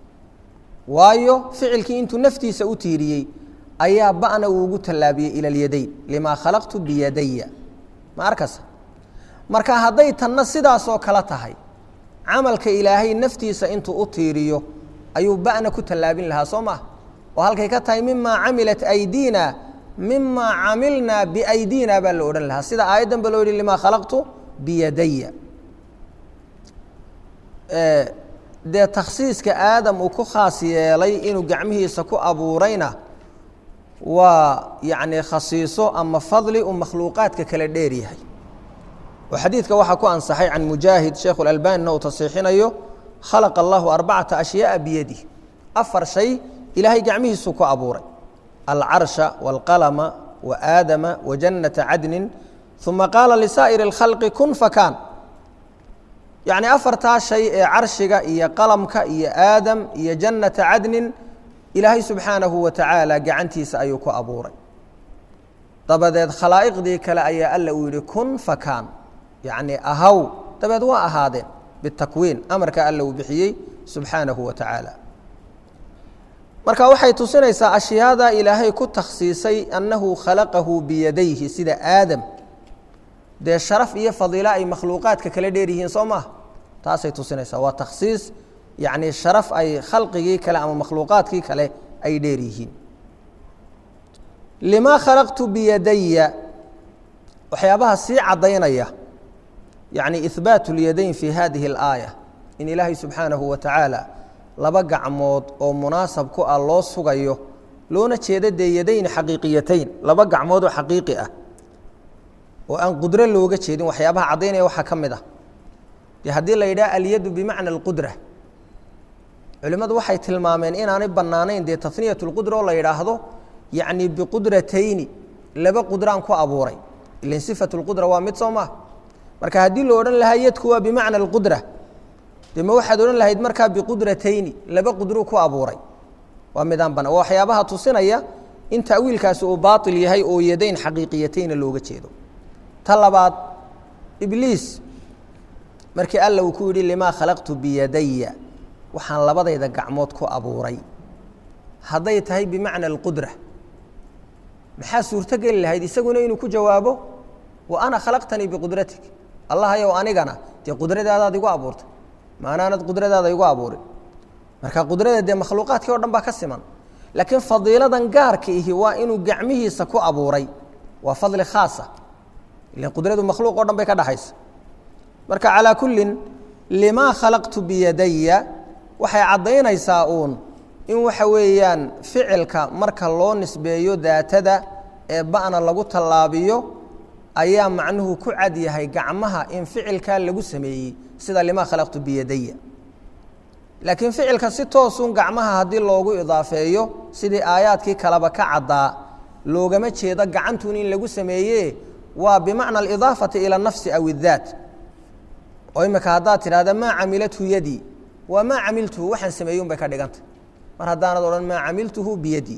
waayo ficilkii intuu naftiisa u tiiriyey ayaa ba'na uu ugu tallaabiyey ila alyadayn limaa khalaqtu biyadaya ma arkasa marka hadday tanna sidaasoo kale tahay camalka ilaahay naftiisa intuu u tiiriyo ayuu ba'na ku tallaabin lahaa soo maah oo halkay ka tahay mimaa camilat aydiina mimaa camilnaa biaydiina baa la odhan lahaa sida aayaddan ba loo yihi limaa khalaqtu biyadaya dee takhsiiska aadam uu ku khaas yeelay inuu gacmihiisa ku abuurayna waa yacni khasiiso ama fadli uu makhluuqaadka kale dheer yahay oo xadiidka waxaa ku ansaxay can mujaahid sheekhu اlalbanina uu tasiixinayo khalaqa allahu arbacata ashyaaa biyadih afar shay ilaahay gacmihiisuu ku abuuray alcarsha wاlqalama waaadama wajannata cadnin uma qaala lisaa'iri اlkhalqi kun fakaan yacni afartaa shay ee carshiga iyo qalamka iyo aadam iyo jannata cadnin ilaahay subxaanahu wa tacaala gacantiisa ayuu ku abuuray dabadeed khalaa'iqdii kale ayaa alla uu yidhi kun fakaan yacni ahaw dabeed waa ahaadeen bitakwiin amarka alla uu bixiyey subxaanahu wa tacaala marka waxay tusinaysaa ashyaada ilaahay ku takhsiisay annahu khalaqahu biyadayhi sida aadam dee sharaf iyo fadiilo ay makhluuqaadka kala dheer yihiin soo maha taasay tusinaysaa waa takhsiis yacni sharaf ay khalqigii kale ama makhluuqaadkii kale ay dheer yihiin limaa khalaqtu biyadaya waxyaabaha sii caddaynaya yacni ihbaatu اlyadayn fi hadihi اlaaya in ilaahay subxaanahu wa tacaala laba gacmood oo munaasab ku ah loo sugayo loona jeedo dee yadayn xaqiiqiyatayn laba gacmood oo xaqiiqi ah oo aan qudro looga jeedin waxyaabaha caddaynaya waxaa ka mid ah dee haddii la yidhaha alyadu bimacna alqudra culimmadu waxay tilmaameen inaanay bannaanayn dee taniyat lqudra oo la yidhaahdo yacni biqudratayni laba qudraan ku abuuray ilan sifatu lqudra waa mid soo maha marka haddii lo odhan lahaa yadku waa bimacna alqudra dee ma waxaad odhan lahayd markaa biqudratayni laba qudru ku abuuray waa midaan bana waa waxyaabaha tusinaya in ta'wiilkaasi uu baail yahay oo yadayn xaqiiqiyatayna looga jeedo ta labaad ibliis markii alla uu ku yidhi limaa khalaqtu biyadaya waxaan labadayda gacmood ku abuuray hadday tahay bimacna alqudra maxaa suurto geli lahayd isaguna inuu ku jawaabo wa ana khalaqtanii biqudratik allahayow anigana dee qudradaadaad igu abuurtay maanaanad qudradaada igu abuurin marka qudrada dee makhluuqaadkii o dhan baa ka siman laakiin fadiiladan gaarka ihi waa inuu gacmihiisa ku abuuray waa fadli khaasa ilan qudradu makhluuq o dhan bay ka dhaxaysa marka calaa kullin limaa khalaqtu biyadaya waxay caddaynaysaa uun in waxa weeyaan ficilka marka loo nisbeeyo daatada ee ba'na lagu tallaabiyo ayaa macnuhu ku cad yahay gacmaha in ficilkaa lagu sameeyey sida limaa khalaqtu biyadaya laakiin ficilka si toosun gacmaha haddii loogu idaafeeyo sidii aayaadkii kaleba ka caddaa loogama jeedo gacantun in lagu sameeye waa bimacna alidaafati ila nafsi aw iddaat oo imika haddaad tidhahda maa camilathu yadii waa maa camiltuhu waxaan sameeyey un bay ka dhigantay mar haddaanad odhan maa camiltuhu biyadii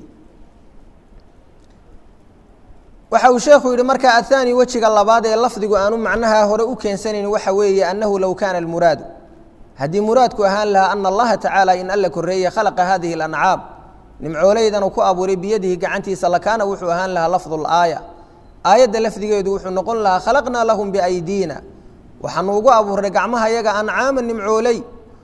waxa uu sheekhu yidhi marka ahaani wejiga labaad ee lafdigu aanu macnaha hore u keensanayn waxa weeye annahu low kaana almuraadu haddii muraadku ahaan lahaa ana allaha tacaala in alla koreeye khalaqa hadihi اlancaam nimcooleydan uu ku abuuray biyadihi gacantiisa lakaana wuxuu ahaan lahaa lafdu اlaaya aayadda lafdigeedu wuxuu noqon lahaa khalaqnaa lahum biaydiina waxaanu ugu abuurnay gacmaha yaga ancaama nimcooley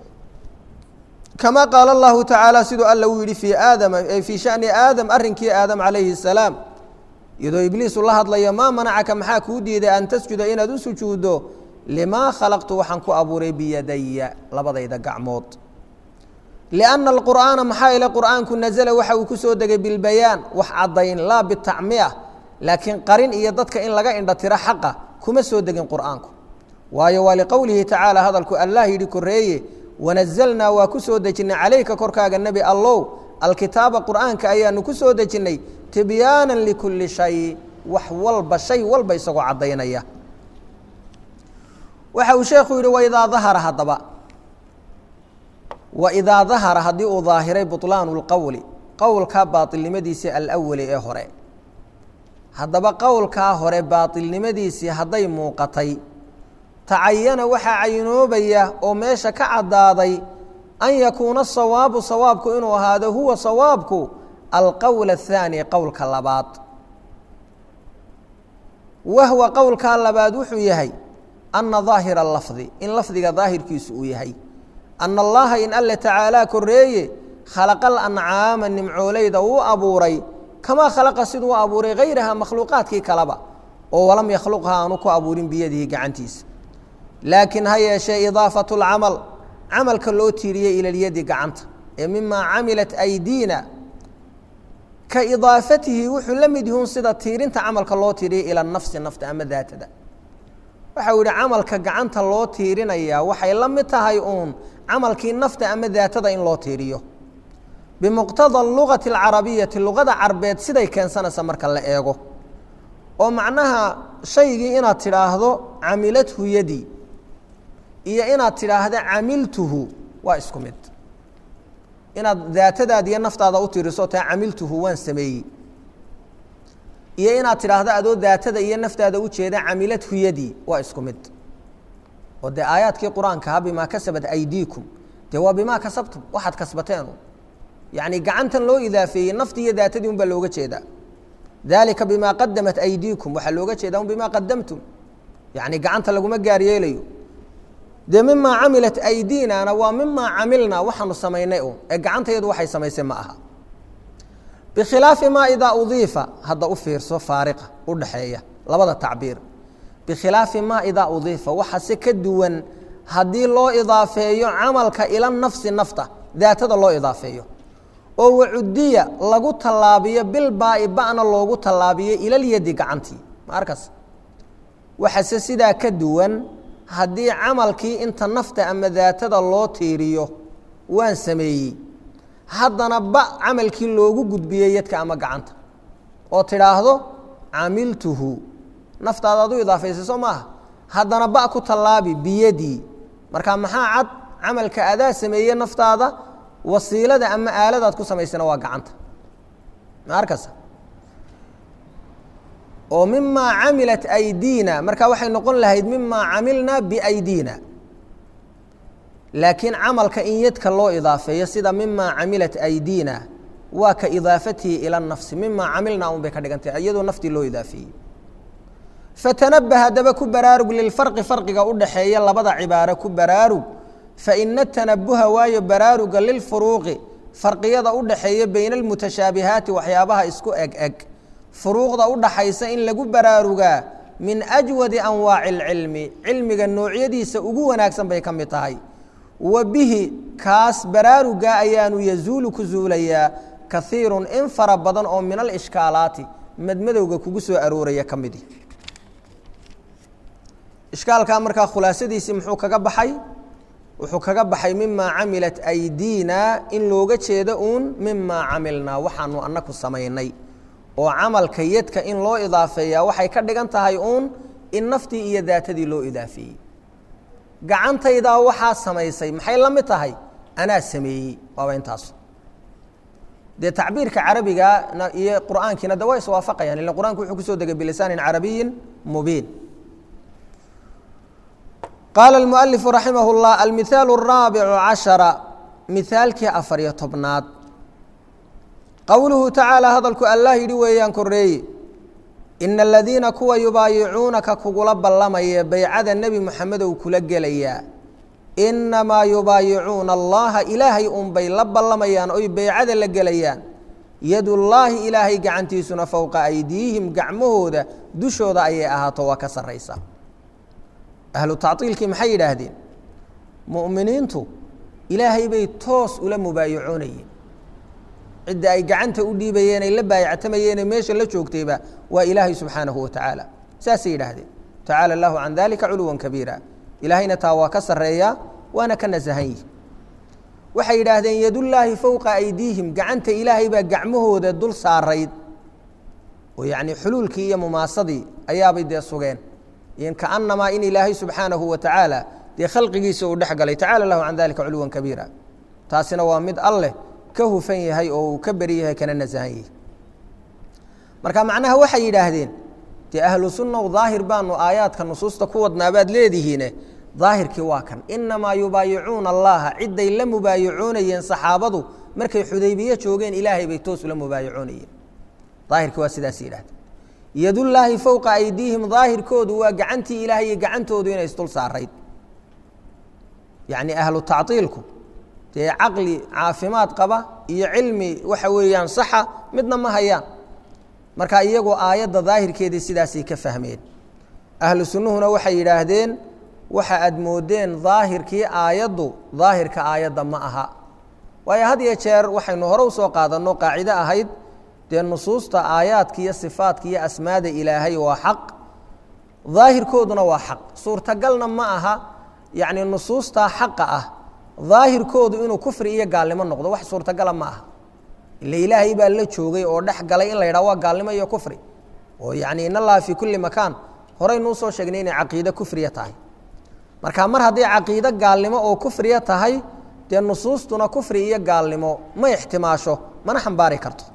kama qaala allahu tacaala siduu alla uu yidhi fii aadama fii shani aadam arrinkii aadam calayhi الsalaam iyadoo ibliisu la hadlayo maa manacaka maxaa kuu diiday an tasjuda inaad u sujuuddo limaa khalaqtu waxaan ku abuuray biyadaya labadayda gacmood lianna alqur'aana maxaa ile qur'aanku nazala waxa uu ku soo degay bilbayaan wax caddayn laa bitacmiya laakiin qarin iyo dadka in laga indhatiro xaqa kuma soo degin qur'aanku waayo waa liqowlihi tacaala hadalku allah yidhi koreeye wanazalnaa waa ku soo dejinnay calayka korkaaga nebi allow alkitaaba qur'aanka ayaanu ku soo dejinnay tibyaanan likulli shay wax walba shay walba isagoo caddaynaya waxa uu sheekhu yidhi waidaa dahara haddaba waidaa dahara haddii uu daahiray buطlaanu اlqowli qowlka baailnimadiisii alawali ee hore haddaba qowlkaa hore baailnimadiisii hadday muuqatay tacayana waxaa cayinoobaya oo meesha ka caddaaday an yakuuna sawaabu sawaabku inuu ahaado huwa sawaabku alqowl الthaani qowlka labaad wahwa qowlkaa labaad wuxuu yahay ana daahira lafdi in lafdiga daahirkiisu uu yahay ana allaha in alle tacaalaa koreeye khalaqa alancaama nimcooleyda uu abuuray kamaa khalaqa siduu u abuuray hayraha makhluuqaadkii kaleba oo walam yakhluqha aanu ku abuurin biyadihi gacantiisa laakiin ha yeeshee idaafatu lcamal camalka loo tiiriyey ila lyadi gacanta ee mimaa camilat aydiina ka idaafatihi wuxuu la mid yihuun sida tiirinta camalka loo tiiriyay ila nafsi nafta ama daatada waxau yihi camalka gacanta loo tiirinayaa waxay la mid tahay uun camalkii nafta ama daatada in loo tiiriyo bimuqtada lugati alcarabiyati luqada carbeed siday keensanaysa marka la eego oo macnaha shaygii inaad tidhaahdo camilathu yadi iyo inaad tidhaahdo camiltuhu waa isku mid inaad daatadaada iyo naftaada u tiiriso taa camiltuhu waan sameeyey iyo inaad tidhaahdo adoo daatada iyo naftaada u jeeda camilathu yadi waa isku mid oo dee aayaadkii qur-aankaha bimaa kasabat aydiikum dee waa bimaa kasabtum waxaad kasbateen yacni gacantan loo idaafeeyey naftii iyo daatadii un baa looga jeedaa dalika bimaa qadamat aydiikum waxaa looga jeedaa un bimaa qadamtum yacni gacanta laguma gaar yeelayo dee mimaa camilat aydiinana waa mimaa camilnaa waxaanu samaynay un ee gacantayadu waxay samaysay ma aha bikhilaafi maa idaa udiifa hadda u fiirso faariqa u dhaxeeya labada tacbiir bikhilaafi maa idaa udiifa waxa si ka duwan haddii loo idaafeeyo camalka ila nafsi nafta daatada loo idaafeeyo oo wacudiya lagu tallaabiyo bilbaa'i ba'na loogu tallaabiyo ilalyadi gacantii ma arkas waxase sidaa ka duwan haddii camalkii inta nafta ama daatada loo tiiriyo waan sameeyey haddana ba camalkii loogu gudbiyey yadka ama gacanta oo tidhaahdo camiltuhu naftaada ad u idaafaysa soo maaha haddana ba ku tallaabi biyadii marka maxaa cad camalka adaa sameeye naftaada wasiilada ama aaladaad ku samaysana waa gacanta ma arkasa oo mimaa camilat aydiina marka waxay noqon lahayd mimaa camilna biaydiina laakiin camalka in yadka loo idaafeeyo sida mimaa camilat aydiina waa ka idaafatihi ila nafsi mimaa camilna un bay ka dhigantay iyadoo naftii loo idaafeeyey fatanabah haddaba ku baraarug lilfarqi farqiga u dhaxeeya labada cibaaro ku baraarug faina tanabuha waayo baraaruga lilfuruuqi farqiyada u dhaxeeya bayna almutashaabihaati waxyaabaha isku eg eg furuuqda u dhaxaysa in lagu baraarugaa min ajwadi anwaaci اlcilmi cilmiga noocyadiisa ugu wanaagsan bay ka mid tahay wa bihi kaas baraaruga ayaanu yazuulu ku zuulayaa kaiiru in fara badan oo min alishkaalaati madmadowga kugu soo arooraya ka midi ishkaalkaa markaa khulaasadiisii muxuu kaga baxay wuxuu kaga baxay mimaa camilat aydiina in looga jeedo uun mimaa camilnaa waxaanu anaku samaynay oo camalka yadka in loo idaafeeyaa waxay ka dhigan tahay uun in naftii iyo daatadii loo idaafeeyey gacantaydaa waxaa samaysay maxay la mid tahay anaa sameeyey waaba intaas dee tacbiirka carabiga iyo qur'aankiina de waa iswaafaqayaan ila qur'anku wuxuu kusoo degay bilisaanin carabiyin mubiin qaala اlmualifu raximah اllah almihaalu الraabicu cashara mihaalkii afariyo tobnaad qowluhu tacaala hadalku allah yidhi weeyaan koreeye ina aladiina kuwa yubaayicuunaka kugula ballamaya beycada nebi moxamedow kula gelayaa inamaa yubaayicuuna allaha ilaahay unbay la ballamayaan oy beycada la gelayaan yadullaahi ilaahay gacantiisuna fowqa aydiihim gacmahooda dushooda ayay ahaato waa ka sarraysa ahlu tactiilkii maxay yidhaahdeen mu'miniintu ilaahay bay toos ula mubaayicoonayeen cidda ay gacanta u dhiibayeen ay la baayactamayeenee meesha la joogtayba waa ilaahay subxaanahu wa tacaala saasay yidhaahdeen tacaala allahu can dalika culuwan kabiira ilaahayna taa waa ka sarreeyaa waana ka nasahan yihi waxay yidhaahdeen yadullaahi fowqa aydiihim gacanta ilaahay baa gacmahooda dul saarayd oo yacni xuluulkii iyo mumaasadii ayaabay dee sugeen kaanamaa in ilaahay subxaanahu wa tacaala dee khalqigiisa uu dhex galay tacala lahu can dalika culuwan kabiira taasina waa mid alleh ka hufan yahay oo uu ka beri yahay kana nasahan yahay marka macnaha waxay yidhaahdeen dee ahlu sunnaw daahir baanu aayaadka nusuusta ku wadnaabaad leedihiine daahirkii waa kan inamaa yubaayicuuna allaha cidday la mubaayicoonayeen saxaabadu markay xudaybiye joogeen ilaahay bay toos ula mubaayicoonayeen daahirkii waa sidaas yidhahdeen yadullaahi fowqa aydiihim daahirkoodu waa gacantii ilaahay iyo gacantoodu inay isdul saarayd yacni ahlu tactiilku dee caqli caafimaad qaba iyo cilmi waxa weeyaan saxa midna ma hayaan marka iyagoo aayadda daahirkeedii sidaasay ka fahmeen ahlu sunnuhuna waxay yidhaahdeen waxa aad moodeen daahirkii aayaddu daahirka aayadda ma aha waayo had iyo jeer waxaynu hore usoo qaadanno qaacido ahayd dee nusuusta aayaadka iyo sifaadka iyo asmaada ilaahay waa xaq daahirkooduna waa xaq suurtagalna ma aha yacni nusuustaa xaqa ah daahirkoodu inuu kufri iyo gaalnimo noqdo wax suurtagala ma aha ile ilaahay baa la joogay oo dhex galay in la yidhaha waa gaalnimo iyo kufri oo yacni in allaha fii kulli makaan horeynu usoo sheegnay inay caqiide kufriya tahay marka mar hadday caqiide gaalnimo oo kufriya tahay dee nusuustuna kufri iyo gaalnimo ma ixtimaasho mana xambaari karto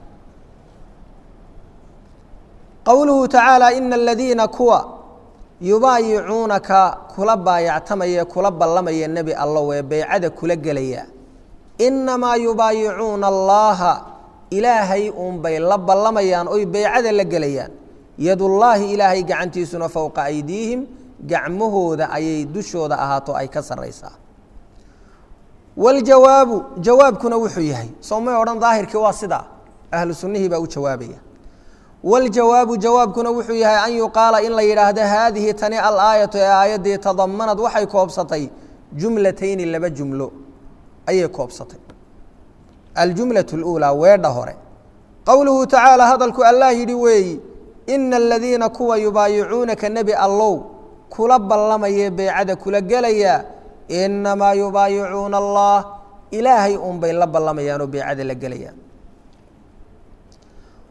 qowluhu tacaala ina aladiina kuwa yubaayicuunaka kula baayactamaya kula ballamaya nebi allow ee beycada kula gelaya inamaa yubaayicuuna allaha ilaahay uunbay la ballamayaan oy beycada la gelayaan yadullaahi ilaahay gacantiisuna fowqa aydiihim gacmahooda ayay dushooda ahaato ay ka sarraysaa waljawaabu jawaabkuna wuxuu yahay soo may odhan daahirkii waa sidaa ahlu sunnihii baa u jawaabaya waljawaabu jawaabkuna wuxuu yahay an yuqaala in la yidhaahdo haadihi tani alaayatu ee aayaddii tadamanad waxay koobsatay jumlatayni laba jumlo ayay koobsatay aljumlaة اlأuulى weedha hore qowluhu tacaala hadalku allah yidhi weeyi ina aladiina kuwa yubaayicuunaka nebi allow kula ballamaya beecada kula gelaya inamaa yubaayicuuna allah ilaahay unbay la ballamayaan oo beecada la gelayaan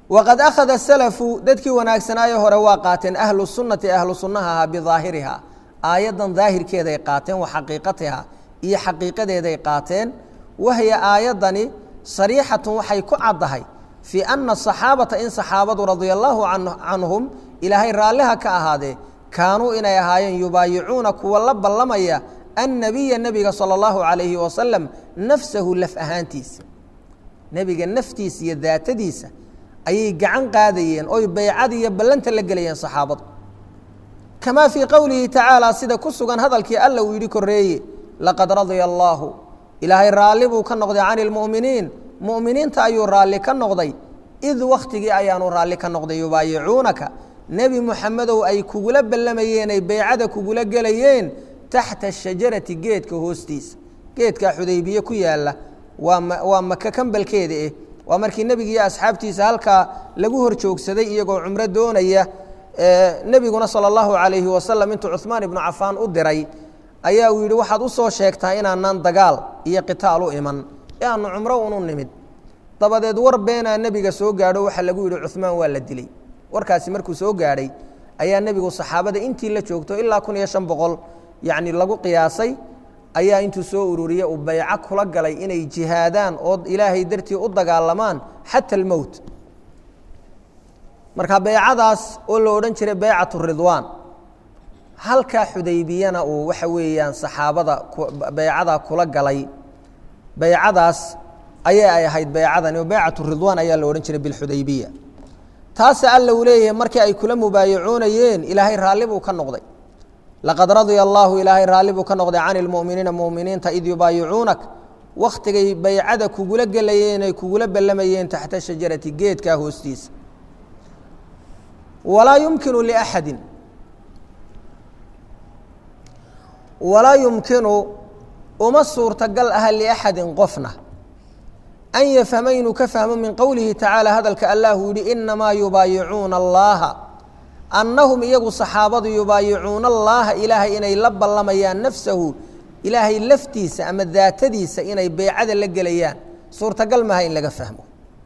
waqad akhada salafu dadkii wanaagsanaaye hore waa qaateen ahlu sunnati ahlu sunnaha ahaa bidaahiriha aayaddan daahirkeeday qaateen wa xaqiiqatiha iyo xaqiiqadeeday qaateen wahya aayaddani sariixatun waxay ku caddahay fii ana asaxaabata in saxaabadu radia allaahu canhum ilaahay raalliha ka ahaadee kaanuu inay ahaayeen yubaayicuuna kuwa la ballamaya annabiya nebiga sala allahu calayhi wasalam nafsahu laf ahaantiisa nebiga naftiisa iyo daatadiisa ayay gacan qaadayeen oy baycada iyo ballanta la gelayeen saxaabadu kamaa fii qowlihi tacaala sida ku sugan hadalkii alla uu yidhi korreeye laqad radia allaahu ilaahay raalli buu ka noqday cani lmu'miniin mu'miniinta ayuu raalli ka noqday id wakhtigii ayaanu raalli ka noqday yubaayicuunaka nebi muxamedow ay kugula ballamayeen ay beycada kugula gelayeen taxta shajarati geedka hoostiisa geedkaa xudaybiye ku yaalla waa waa maka kambalkeeda eh waa markii nebiga iyo asxaabtiisa halkaa lagu hor joogsaday iyagoo cumro doonaya nebiguna sala allahu calayhi wasalam intuu cuhmaan ibnu cafaan u diray ayaa uu yidhi waxaad u soo sheegtaa inaanaan dagaal iyo qitaal u iman ee aanu cumro unu nimid dabadeed war beenaa nebiga soo gaadho waxaa lagu yidhi cuhmaan waa la dilay warkaasi markuu soo gaadhay ayaa nebigu saxaabada intii la joogto ilaa kun iyo shan boqol yacni lagu qiyaasay ayaa intuu soo ururiye uu bayco kula galay inay jihaadaan oo ilaahay dartii u dagaalamaan xata almowt marka beycadaas oo la odhan jiray beycatu ridwaan halkaa xudaybiyana uu waxa weeyaan saxaabada beycadaa kula galay beycadaas ayay ay ahayd beycadani oo beycatu ridwaan ayaa la odhan jiray bilxudaybiya taase alla uu leeyahay markii ay kula mubaayacoonayeen ilaahay raalli buu ka noqday laqad radia allaahu ilaahay raalli buu ka noqday cani lmu'miniina mu'miniinta id yubaayicuunak wakhtigay baycada kugula gelayeen ay kugula ballamayeen taxta shajarati geedkaa hoostiisa walaa yumkinu liaxadin walaa yumkinu uma suurtagal aha liaxadin qofna an yafhama inuu ka fahmo min qowlihi tacaala hadalka allahu yihi inamaa yubaayicuuna allaha annahum iyagu saxaabadu yubaayicuuna allaaha ilaahay inay la ballamayaan nafsahu ilaahay laftiisa ama daatadiisa inay beycada la gelayaan suurtagal maaha in laga fahmo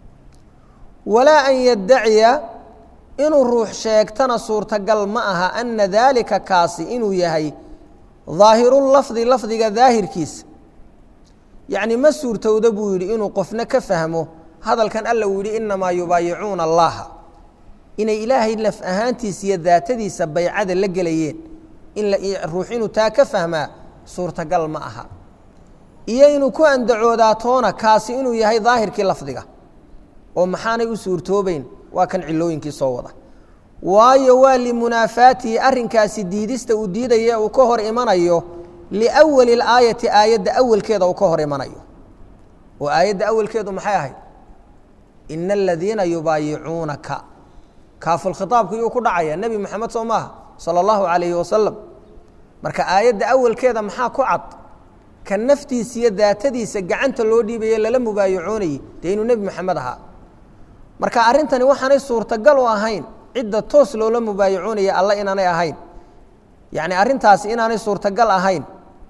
walaa an yaddaciya inuu ruux sheegtana suurtagal ma aha ana daalika kaasi inuu yahay daahirulafdi lafdiga daahirkiisa yacni ma suurtowda buu yidhi inuu qofna ka fahmo hadalkan alla uu yidhi inamaa yubaayicuuna allaha inay ilaahay laf ahaantiisa iyo daatadiisa baycada la gelayeen in ruux inuu taa ka fahmaa suurtagal ma aha iyo inuu ku andacoodaa toona kaasi inuu yahay daahirkii lafdiga oo maxaanay u suurtoobeyn waa kan cilooyinkii soo wada waayo waa limunaafaatihi arrinkaasi diidista uu diidaya uu ka hor imanayo liwali اlaayati aayadda awalkeeda uu ka hor imanayo oo aayadda awalkeedu maxay ahayd ina aladiina yubaayicuunaka kaafulkhitaabku yuu ku dhacaya nebi moxamed soo maaha salى اllahu alayhi wasalam marka aayadda awalkeeda maxaa ku cad ka naftiisa iyo daatadiisa gacanta loo dhiibaye lala mubaayacoonayey dee inuu nebi moxamed ahaa marka arrintani waxaanay suurtagal u ahayn cidda toos loola mubaayacoonaya alla inaanay ahayn yacni arrintaasi inaanay suurtagal ahayn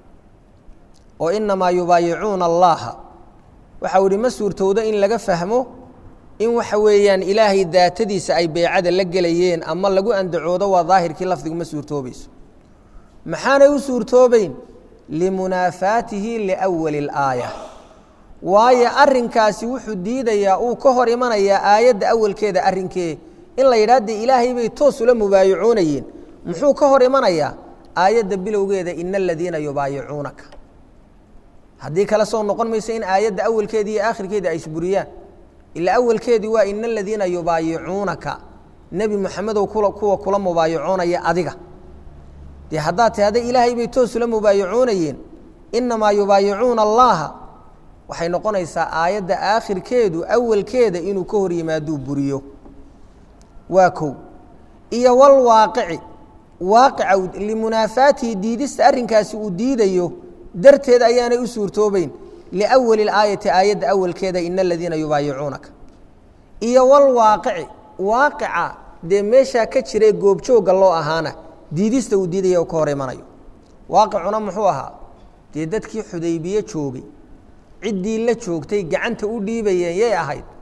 oo inamaa yubaayicuuna allaha waxau ihi ma suurtowdo in laga fahmo in waxa weeyaan ilaahay daatadiisa ay beycada la gelayeen ama lagu andacoodo waa daahirkii lafdigu ma suurtoobayso maxaanay u suurtoobeyn limunaafaatihi liwali اlaaya waayo arrinkaasi wuxuu diidayaa uu ka hor imanayaa aayadda awalkeeda arrinkee in la yidhaha dee ilaahay bay toos ula mubaayacoonayeen muxuu ka hor imanayaa aayadda bilowgeeda ina aladiina yubaayicuunaka haddii kale soo noqon mayso in aayadda awalkeedii iyo aakhirkeedii ay isburiyaan ila awalkeedii waa ina aladiina yubaayicuunaka nebi moxamedow kuwa kula mubaayacoonaya adiga dee haddaad ti hadday ilaahay bay toos ula mubaayacoonayeen inamaa yubaayicuuna allaha waxay noqonaysaa aayadda aakhirkeedu awalkeeda inuu ka hor yimaaduu buriyo waa kow iyo walwaaqici waaqica limunaafaatihi diidista arrinkaasi uu diidayo darteed ayaanay u suurtoobeyn liwali اlaayati aayadda awalkeeda ina aladiina yubaayicuunaka iyo walwaaqici waaqica dee meeshaa ka jirae goobjoogga loo ahaana diidista uu diidaya u ka hor imanayo waaqicuna muxuu ahaa dee dadkii xudaybiye joogay ciddii la joogtay gacanta u dhiibayeen yay ahayd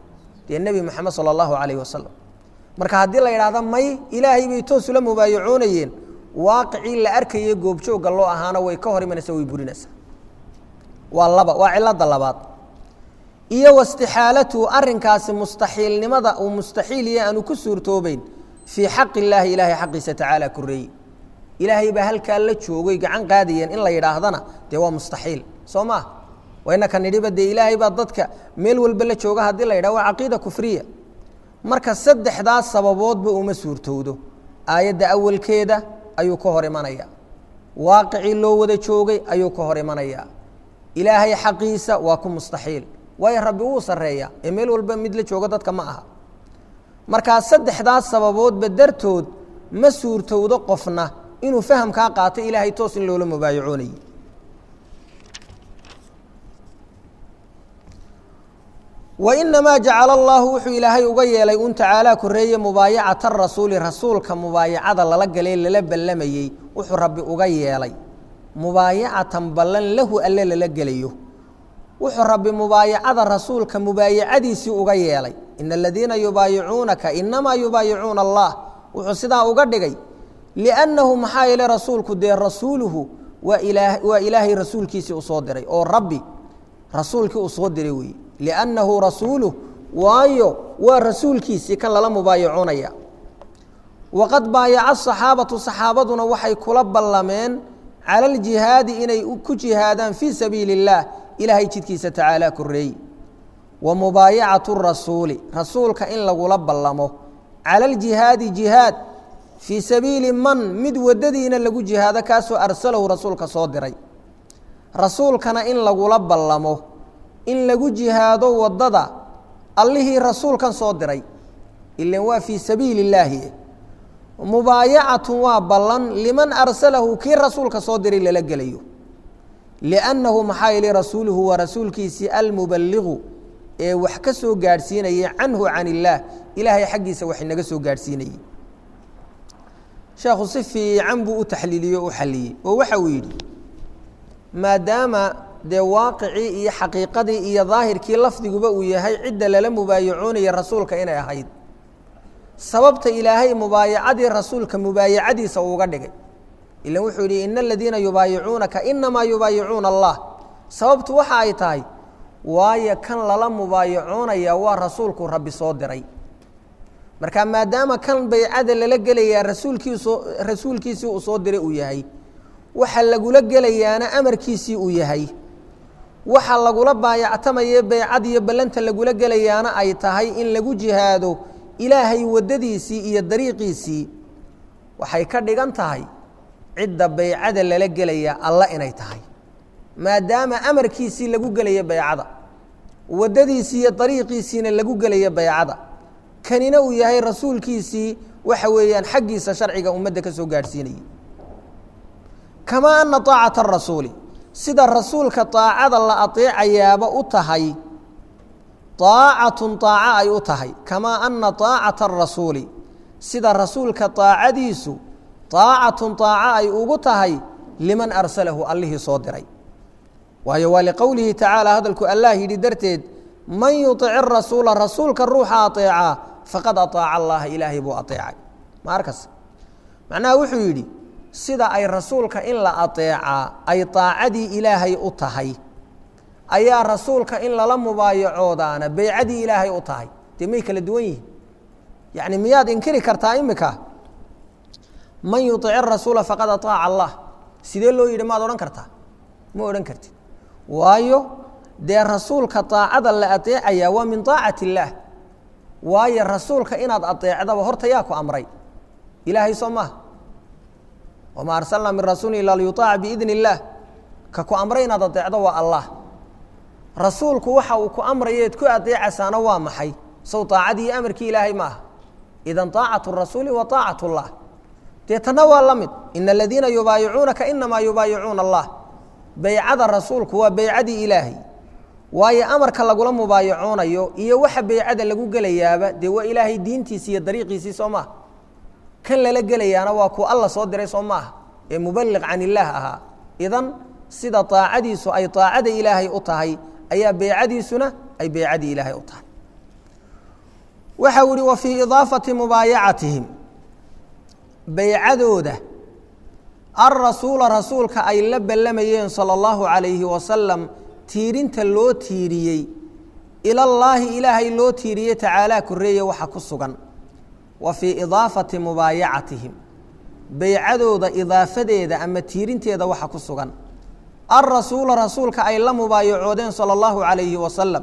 dee nebi moxamed sala allahu calayhi wasalam marka haddii la yidhahda may ilaahay bay toos ula mubaayacoonayeen waaqicii la arkayay goobjoogga loo ahaana way ka hor imanaysaa way burinaysaa waa laba waa cilada labaad iyo wastixaalatuhu arrinkaasi mustaxiilnimada uu mustaxiil iyo aanu ku suurtoobeyn fii xaqi illaahi ilaahay xaqiisa tacaala koreeye ilaahay baa halkaa la joogay gacan qaadayeen in la yidhaahdana dee waa mustaxiil soo maah waynaka nidhiba dee ilaahay baa dadka meel walba la jooga haddii la yidhah waa caqiida kufriya marka saddexdaas sababoodba uma suurtowdo aayadda awalkeeda ayuu ka hor imanaya waaqicii loo wada joogay ayuu ka hor imanaya ilaahay xaqiisa waa ku mustaxiil waayo rabbi wuu sarreeya ee meel walba mid la jooga dadka ma aha markaa saddexdaas sababoodba dartood ma suurtowdo qofna inuu fahamkaa qaato ilaahay toos in loola mubaayacoonayay wainamaa jacala allahu wuxuu ilaahay uga yeelay un tacaalaa koreeye mubaayacata rasuuli rasuulka mubaayacada lala galee lala ballamayey wuxuu rabbi uga yeelay mubaayacatan ballan lahu alle lala gelayo wuxuu rabbi mubaayacada rasuulka mubaayacadiisii uga yeelay ina aladiina yubaayicuunaka inamaa yubaayicuuna allah wuxuu sidaa uga dhigay liannahu maxaa yeele rasuulku dee rasuuluhu waa ilaa waa ilaahay rasuulkiisii usoo diray oo rabbi rasuulkii uu soo diray weeye liannahu rasuuluh waayo waa rasuulkiisii kan lala mubaayacoonaya waqad baayaca saxaabatu saxaabaduna waxay kula ballameen cala aljihaadi inay ku jihaadaan fii sabiili اllaah ilaahay jidkiisa tacaala koreey wa mubaayacatu rasuuli rasuulka in lagula ballamo cala aljihaadi jihaad fii sabiili man mid waddadiina lagu jihaado kaasoo arsalahu rasuulka soo diray rasuulkana in lagula ballamo in lagu jihaado waddada allihii rasuulkan soo diray ilan waa fii sabiili illaahi mubaayacatu waa ballan liman arsalahu kii rasuulka soo diray lala gelayo liannahu maxaa yeele rasuuluhu waa rasuulkiisii almubaligu ee wax ka soo gaadhsiinayay canhu can illaah ilaahay xaggiisa wax inaga soo gaadhsiinayey sheekhu si fiican buu u taxliiliyey o u xalliyey oo waxa uu yidhi maadaama dee waaqicii iyo xaqiiqadii iyo daahirkii lafdiguba uu yahay cidda lala mubaayacoonaya rasuulka inay ahayd sababta ilaahay mubaayacadii rasuulka mubaayacadiisa uuga dhigay ilan wuxuu yidhi ina aladiina yubaayicuunaka inamaa yubaayicuuna allah sababtu waxa ay tahay waayo kan lala mubaayacoonaya waa rasuulku rabbi soo diray marka maadaama kan baycada lala gelayaa rasuulkiisu rasuulkiisii uu soo diray uu yahay waxa lagula gelayaana amarkiisii uu yahay waxa lagula baayactamaye baycad iyo ballanta lagula gelayaana ay tahay in lagu jihaado ilaahay waddadiisii iyo dariiqiisii waxay ka dhigan tahay cidda baycada lala gelaya alla inay tahay maadaama amarkiisii lagu gelaya baycada waddadiisii iyo dariiqiisiina lagu gelaya baycada kanina uu yahay rasuulkiisii waxa weeyaan xaggiisa sharciga ummadda ka soo gaadhsiinayay kamaa ana طaacata arasuuli sida rasuulka طaacada la aطeecayaaba u tahay طaacatun طaaco ay u tahay kamaa ana طaacata arasuuli sida rasuulka طaacadiisu طaacatun طaaco ay ugu tahay liman arsalahu allihii soo diray waayo waa liqowlihi tacaala hadalku allah yidhi darteed man yuطic rasuula rasuulka ruuxa aطeecaa faqad aطaaca allaha ilaahay buu aطeecay ma arkas macnaha wuxuu yidhi sida ay rasuulka in la aطeecaa ay طaacadii ilaahay u tahay ayaa rasuulka in lala mubaayacoodaana beycadii ilaahay u tahay dee may kala duwan yihin yacni miyaad inkiri kartaa imika man yuطic rasuula faqad aطaaca allah sidee loo yidhi maad odhan kartaa ma odhan kartid waayo dee rasuulka طaacada la aطeecayaa waa min طaacati اllaah waayo rasuulka inaad aطeecdaba horta yaa ku amray ilaahay soo maha wma arsalnaa min rasuuli ila liyuطaaca biidn اllaah ka ku amray inaad adeecdo waa allah rasuulku waxa uu ku amrayeed ku adeecasaana waa maxay sow طaacadii iyo amarkii ilaahay ma aha idan طaacaة الrasuuli wa طaacaة الlah dee tana waa la mid ina aladiina yubaayicuunaka inamaa yubaayicuuna allah beycada rasuulku waa beycadii ilaahay waayo amarka lagula mubaayacoonayo iyo waxa beycada lagu gelayaaba dee waa ilaahay diintiisi iyo dariiqiisii soo maaha kan lala gelayaana waa kuwa alla soo diray soo maaha ee mubaliq can illaah ahaa idan sida طaacadiisu ay طaacada ilaahay u tahay ayaa beycadiisuna ay beycadii ilaahay u tahay waxa uu ihi wa fii idaafati mubaayacatihim baycadooda alrasuula rasuulka ay la ballamayeen sala allahu calayhi wasalam tiirinta loo tiiriyey ilallaahi ilaahay loo tiiriyey tacaalaa korreeye waxa ku sugan wa fii idaafati mubaayacatihim baycadooda idaafadeeda ama tiirinteeda waxa ku sugan alrasuula rasuulka ay la mubaayacoodeen sala allahu calayhi wasalam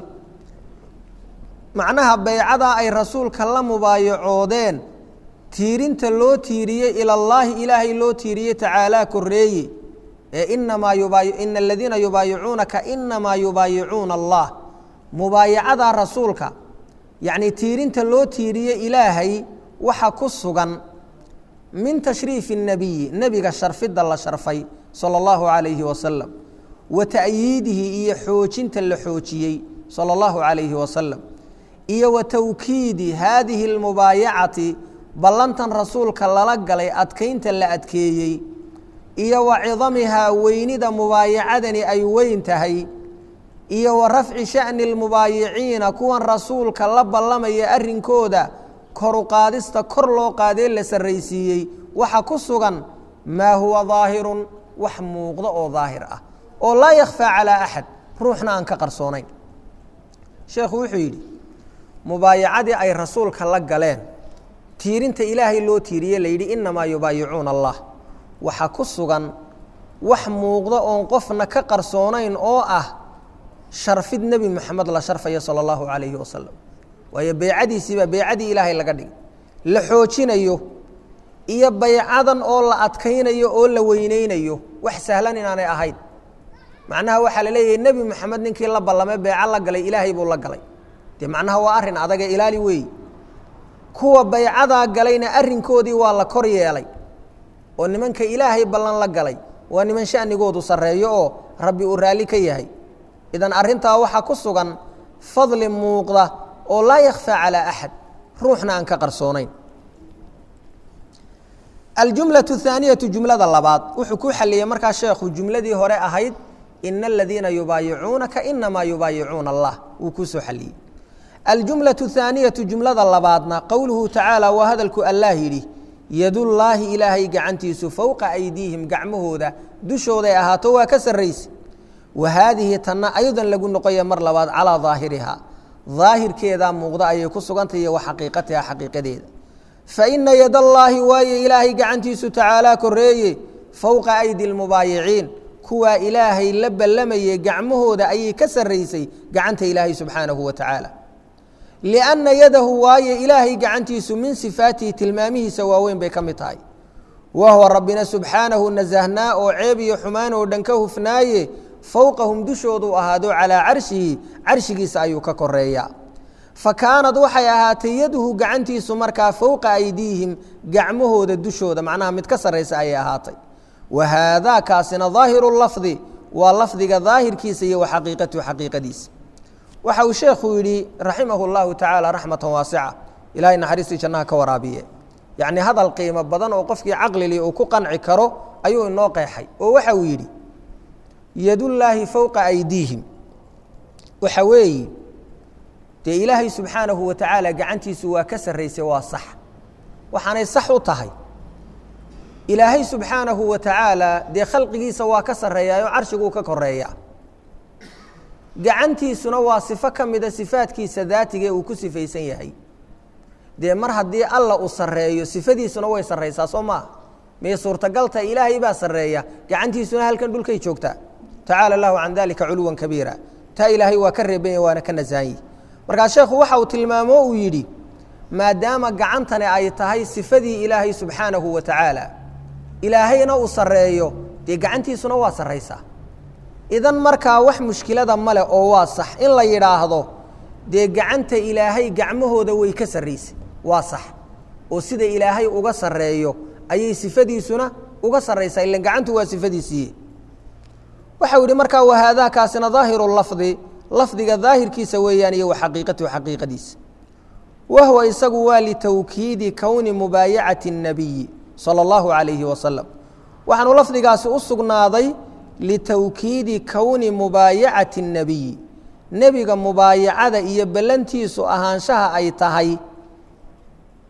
macnaha baycadaa ay rasuulka la mubaayacoodeen tiirinta loo tiiriyey ilallaahi ilaahay loo tiiriyey tacaalaa korreeye ee inamaa yubaayi ina aladiina yubaayicuunaka inamaa yubaayicuuna allah mubaayacadaa rasuulka yacnii tiirinta loo tiiriyey ilaahay waxa ku sugan min tashriifi الnabiyi nebiga sharfidda la sharfay salى اllahu عalayhi wasalam wa ta'yiidihi iyo xoojinta la xoojiyey salى اllahu عalayhi wasalam iyo wa tawkiidi haadihi اlmubaayacati ballantan rasuulka lala galay adkaynta la adkeeyey iyo wa cidamihaa weynida mubaayacadani ay weyn tahay iyo wa rafci sha'ni اlmubaayiciina kuwan rasuulka la ballamaya arrinkooda koru qaadista kor loo qaadee la sarraysiiyey waxa ku sugan maa huwa daahirun wax muuqdo oo daahir ah oo laa yakhfaa calaa axad ruuxna aan ka qarsoonayn sheekhu wuxuu yidhi mubaayacadii ay rasuulka la galeen tiirinta ilaahay loo tiiriye la yidhi inamaa yubaayicuuna allah waxa ku sugan wax muuqdo oon qofna ka qarsoonayn oo ah sharfid nebi moxamed la sharfaya sala allahu calayhi wasalam waayo beycadiisiibaa beycadii ilaahay laga dhigay la xoojinayo iyo baycadan oo la adkaynayo oo la weyneynayo wax sahlan inaanay ahayn macnaha waxaa la leeyahay nebi moxamed ninkii la ballamay beyco la galay ilaahay buu la galay dee macnaha waa arrin adaga ilaali weey kuwa baycadaa galayna arrinkoodii waa la kor yeelay oo nimanka ilaahay ballan la galay waa niman sha'nigoodu sarreeyo oo rabbi uu raalli ka yahay idan arrintaa waxaa ku sugan fadli muuqda oo laa yakhfaa calaa axad ruuxna aan ka qarsoonayn aljumlaة الثaaniyatu jumlada labaad wuxuu ku xaliyey markaa sheekhu jumladii hore ahayd ina aladiina yubaayicuunaka inamaa yubaayicuuna allah wuu kuu soo xaliyey aljumlaة الثaaniyatu jumlada labaadna qowluhu tacaala waa hadalku allah yidhi yadullaahi ilaahay gacantiisu fowqa aydiihim gacmahooda dushooday ahaato waa ka sarraysa wa haadihi tanna aydan lagu noqoya mar labaad calaa daahirihaa daahirkeedaa muuqda ayay ku sugantay iyo wa xaqiiqatiha xaqiiqadeeda fa ina yadallaahi waaye ilaahay gacantiisu tacaalaa korreeye fowqa aydi lmubaayiciin kuwaa ilaahay la ballamayey gacmahooda ayay ka sarraysay gacanta ilaahay subxaanahu wa tacaala lianna yadahu waaye ilaahay gacantiisu min sifaatihi tilmaamihiisa waaweyn bay ka mid tahay wa huwa rabbina subxaanahu nasahnaa oo ceeb iyo xumaan oo dhan ka hufnaaye fowqahum dushoodu ahaado calaa carshihi carshigiisa ayuu ka koreeyaa fa kaanad waxay ahaatay yaduhu gacantiisu markaa fowqa aydiihim gacmahooda dushooda macnaha mid ka sarraysa ayay ahaatay wa haadaa kaasina daahiru lafdi waa lafdiga daahirkiisa iyo wa xaqiiqatuhu xaqiiqadiisa waxa uu sheekhu yidhi raximah اllahu tacaala raxmatan waasica ilahay naxariistii jannaha ka waraabiye yacni hadal qiimo badan oo qofkii caqlili uu ku qanci karo ayuu inoo qeexay oo waxa uu yidhi yadullaahi fowqa aydiihim waxa weeye dee ilaahay subxaanahu wa tacaala gacantiisu waa ka sarraysay waa sax waxaanay sax u tahay ilaahay subxaanahu wa tacaala dee khalqigiisa waa ka sarreeyaayoo carshiguu ka koreeyaa gacantiisuna waa sifo ka mida sifaadkiisa daatigae uu ku sifaysan yahay dee mar haddii alla uu sarreeyo sifadiisuna way sarraysaa soo maaha miyay suurtagalta ilaahay baa sarreeya gacantiisuna halkan dhulkay joogtaa tacaala allahu can dalika culuwan kabiira taa ilaahay waa ka reebanya waana ka nasahanyi markaa sheekhu waxa uu tilmaamo uu yidhi maadaama gacantani ay tahay sifadii ilaahay subxaanahu wa tacaala ilaahayna uu sarreeyo dee gacantiisuna waa sarraysaa idan markaa wax mushkilada male oo waa sax in la yidhaahdo dee gacanta ilaahay gacmahooda way ka sarraysay waa sax oo sida ilaahay uga sarreeyo ayay sifadiisuna uga sarraysaa ilan gacantu waa sifadiisiiye waxau yidhi markaa wahaadaa kaasina daahiru lafdi lafdiga daahirkiisa weeyaan iyo wa xaqiiqatuhu xaqiiqadiisa wahuwa isagu waa litawkiidi kowni mubaayacati الnabiyi salى اllahu عalayhi wasalam waxaanu lafdigaasi u sugnaaday litawkiidi kowni mubaayacati الnabiyi nebiga mubaayacada iyo ballantiisu ahaanshaha ay tahay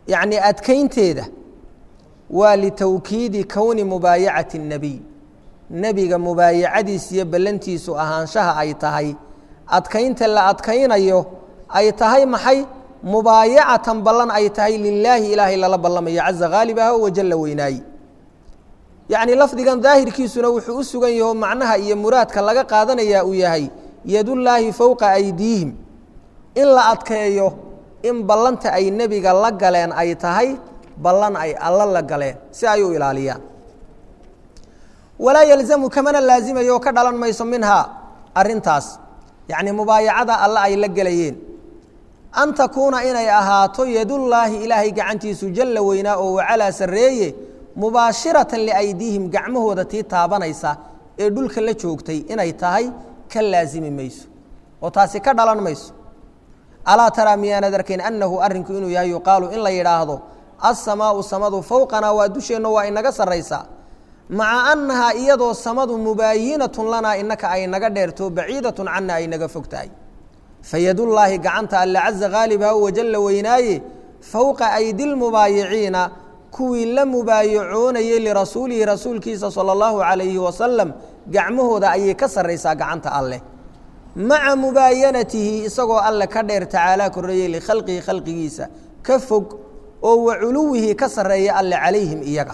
yacni adkaynteeda waa litawkiidi kowni mubaayacati الnebiy nebiga mubaayacadiis iyo ballantiisu ahaanshaha ay tahay adkaynta la adkaynayo ay tahay maxay mubaayacatan ballan ay tahay lilaahi ilaahay lala ballamayo caza haalibaha wajalla weynaayi yacni lafdigan daahirkiisuna wuxuu u sugan yaho macnaha iyo muraadka laga qaadanayaa uu yahay yadullaahi fowqa aydiihim in la adkeeyo in ballanta ay nebiga la galeen ay tahay ballan ay alla la galeen si ay u ilaaliyaan walaa yalzamu kamana laazimayo oo ka dhalan mayso minhaa arrintaas yacni mubaayacada alle ay la gelayeen an takuuna inay ahaato yadullaahi ilaahay gacantiisu jalla weynaa oo wacalaa sarreeye mubaashiratan liaydiihim gacmahooda tii taabanaysa ee dhulka la joogtay inay tahay ka laasimi mayso oo taasi ka dhalan mayso alaa taraa miyaanad arkayn annahu arrinku inuu yahay yuqaalu in la yidhaahdo assamaau samadu fowqanaa waa dusheenno waa inaga sarraysaa maca annahaa iyadoo samadu mubaayinatun lanaa innaka ay naga dheerto baciidatun canna ay naga fog tahay fayadullaahi gacanta alle caza haalibaha wajalla weynaaye fowqa aydi lmubaayiciina kuwii la mubaayacoonayey lirasuulihi rasuulkiisa sala allahu calayhi wasalam gacmahooda ayay ka sarraysaa gacanta alleh maca mubaayanatihi isagoo alle ka dheer tacaalaa korreeyey likhalqihi khalqigiisa ka fog oo wa culuwihi ka sarreeya alle calayhim iyaga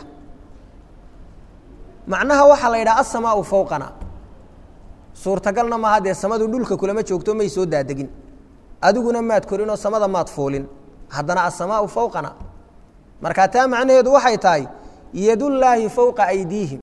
macnaha waxaa la yidhaha asamaau fowqana suurtagalna maaha dee samadu dhulka kulama joogto may soo daadegin adiguna maad korinoo samada maad fuulin haddana asamaau fowqana markaa taa macnaheedu waxay tahay yadullaahi fowqa aydiihim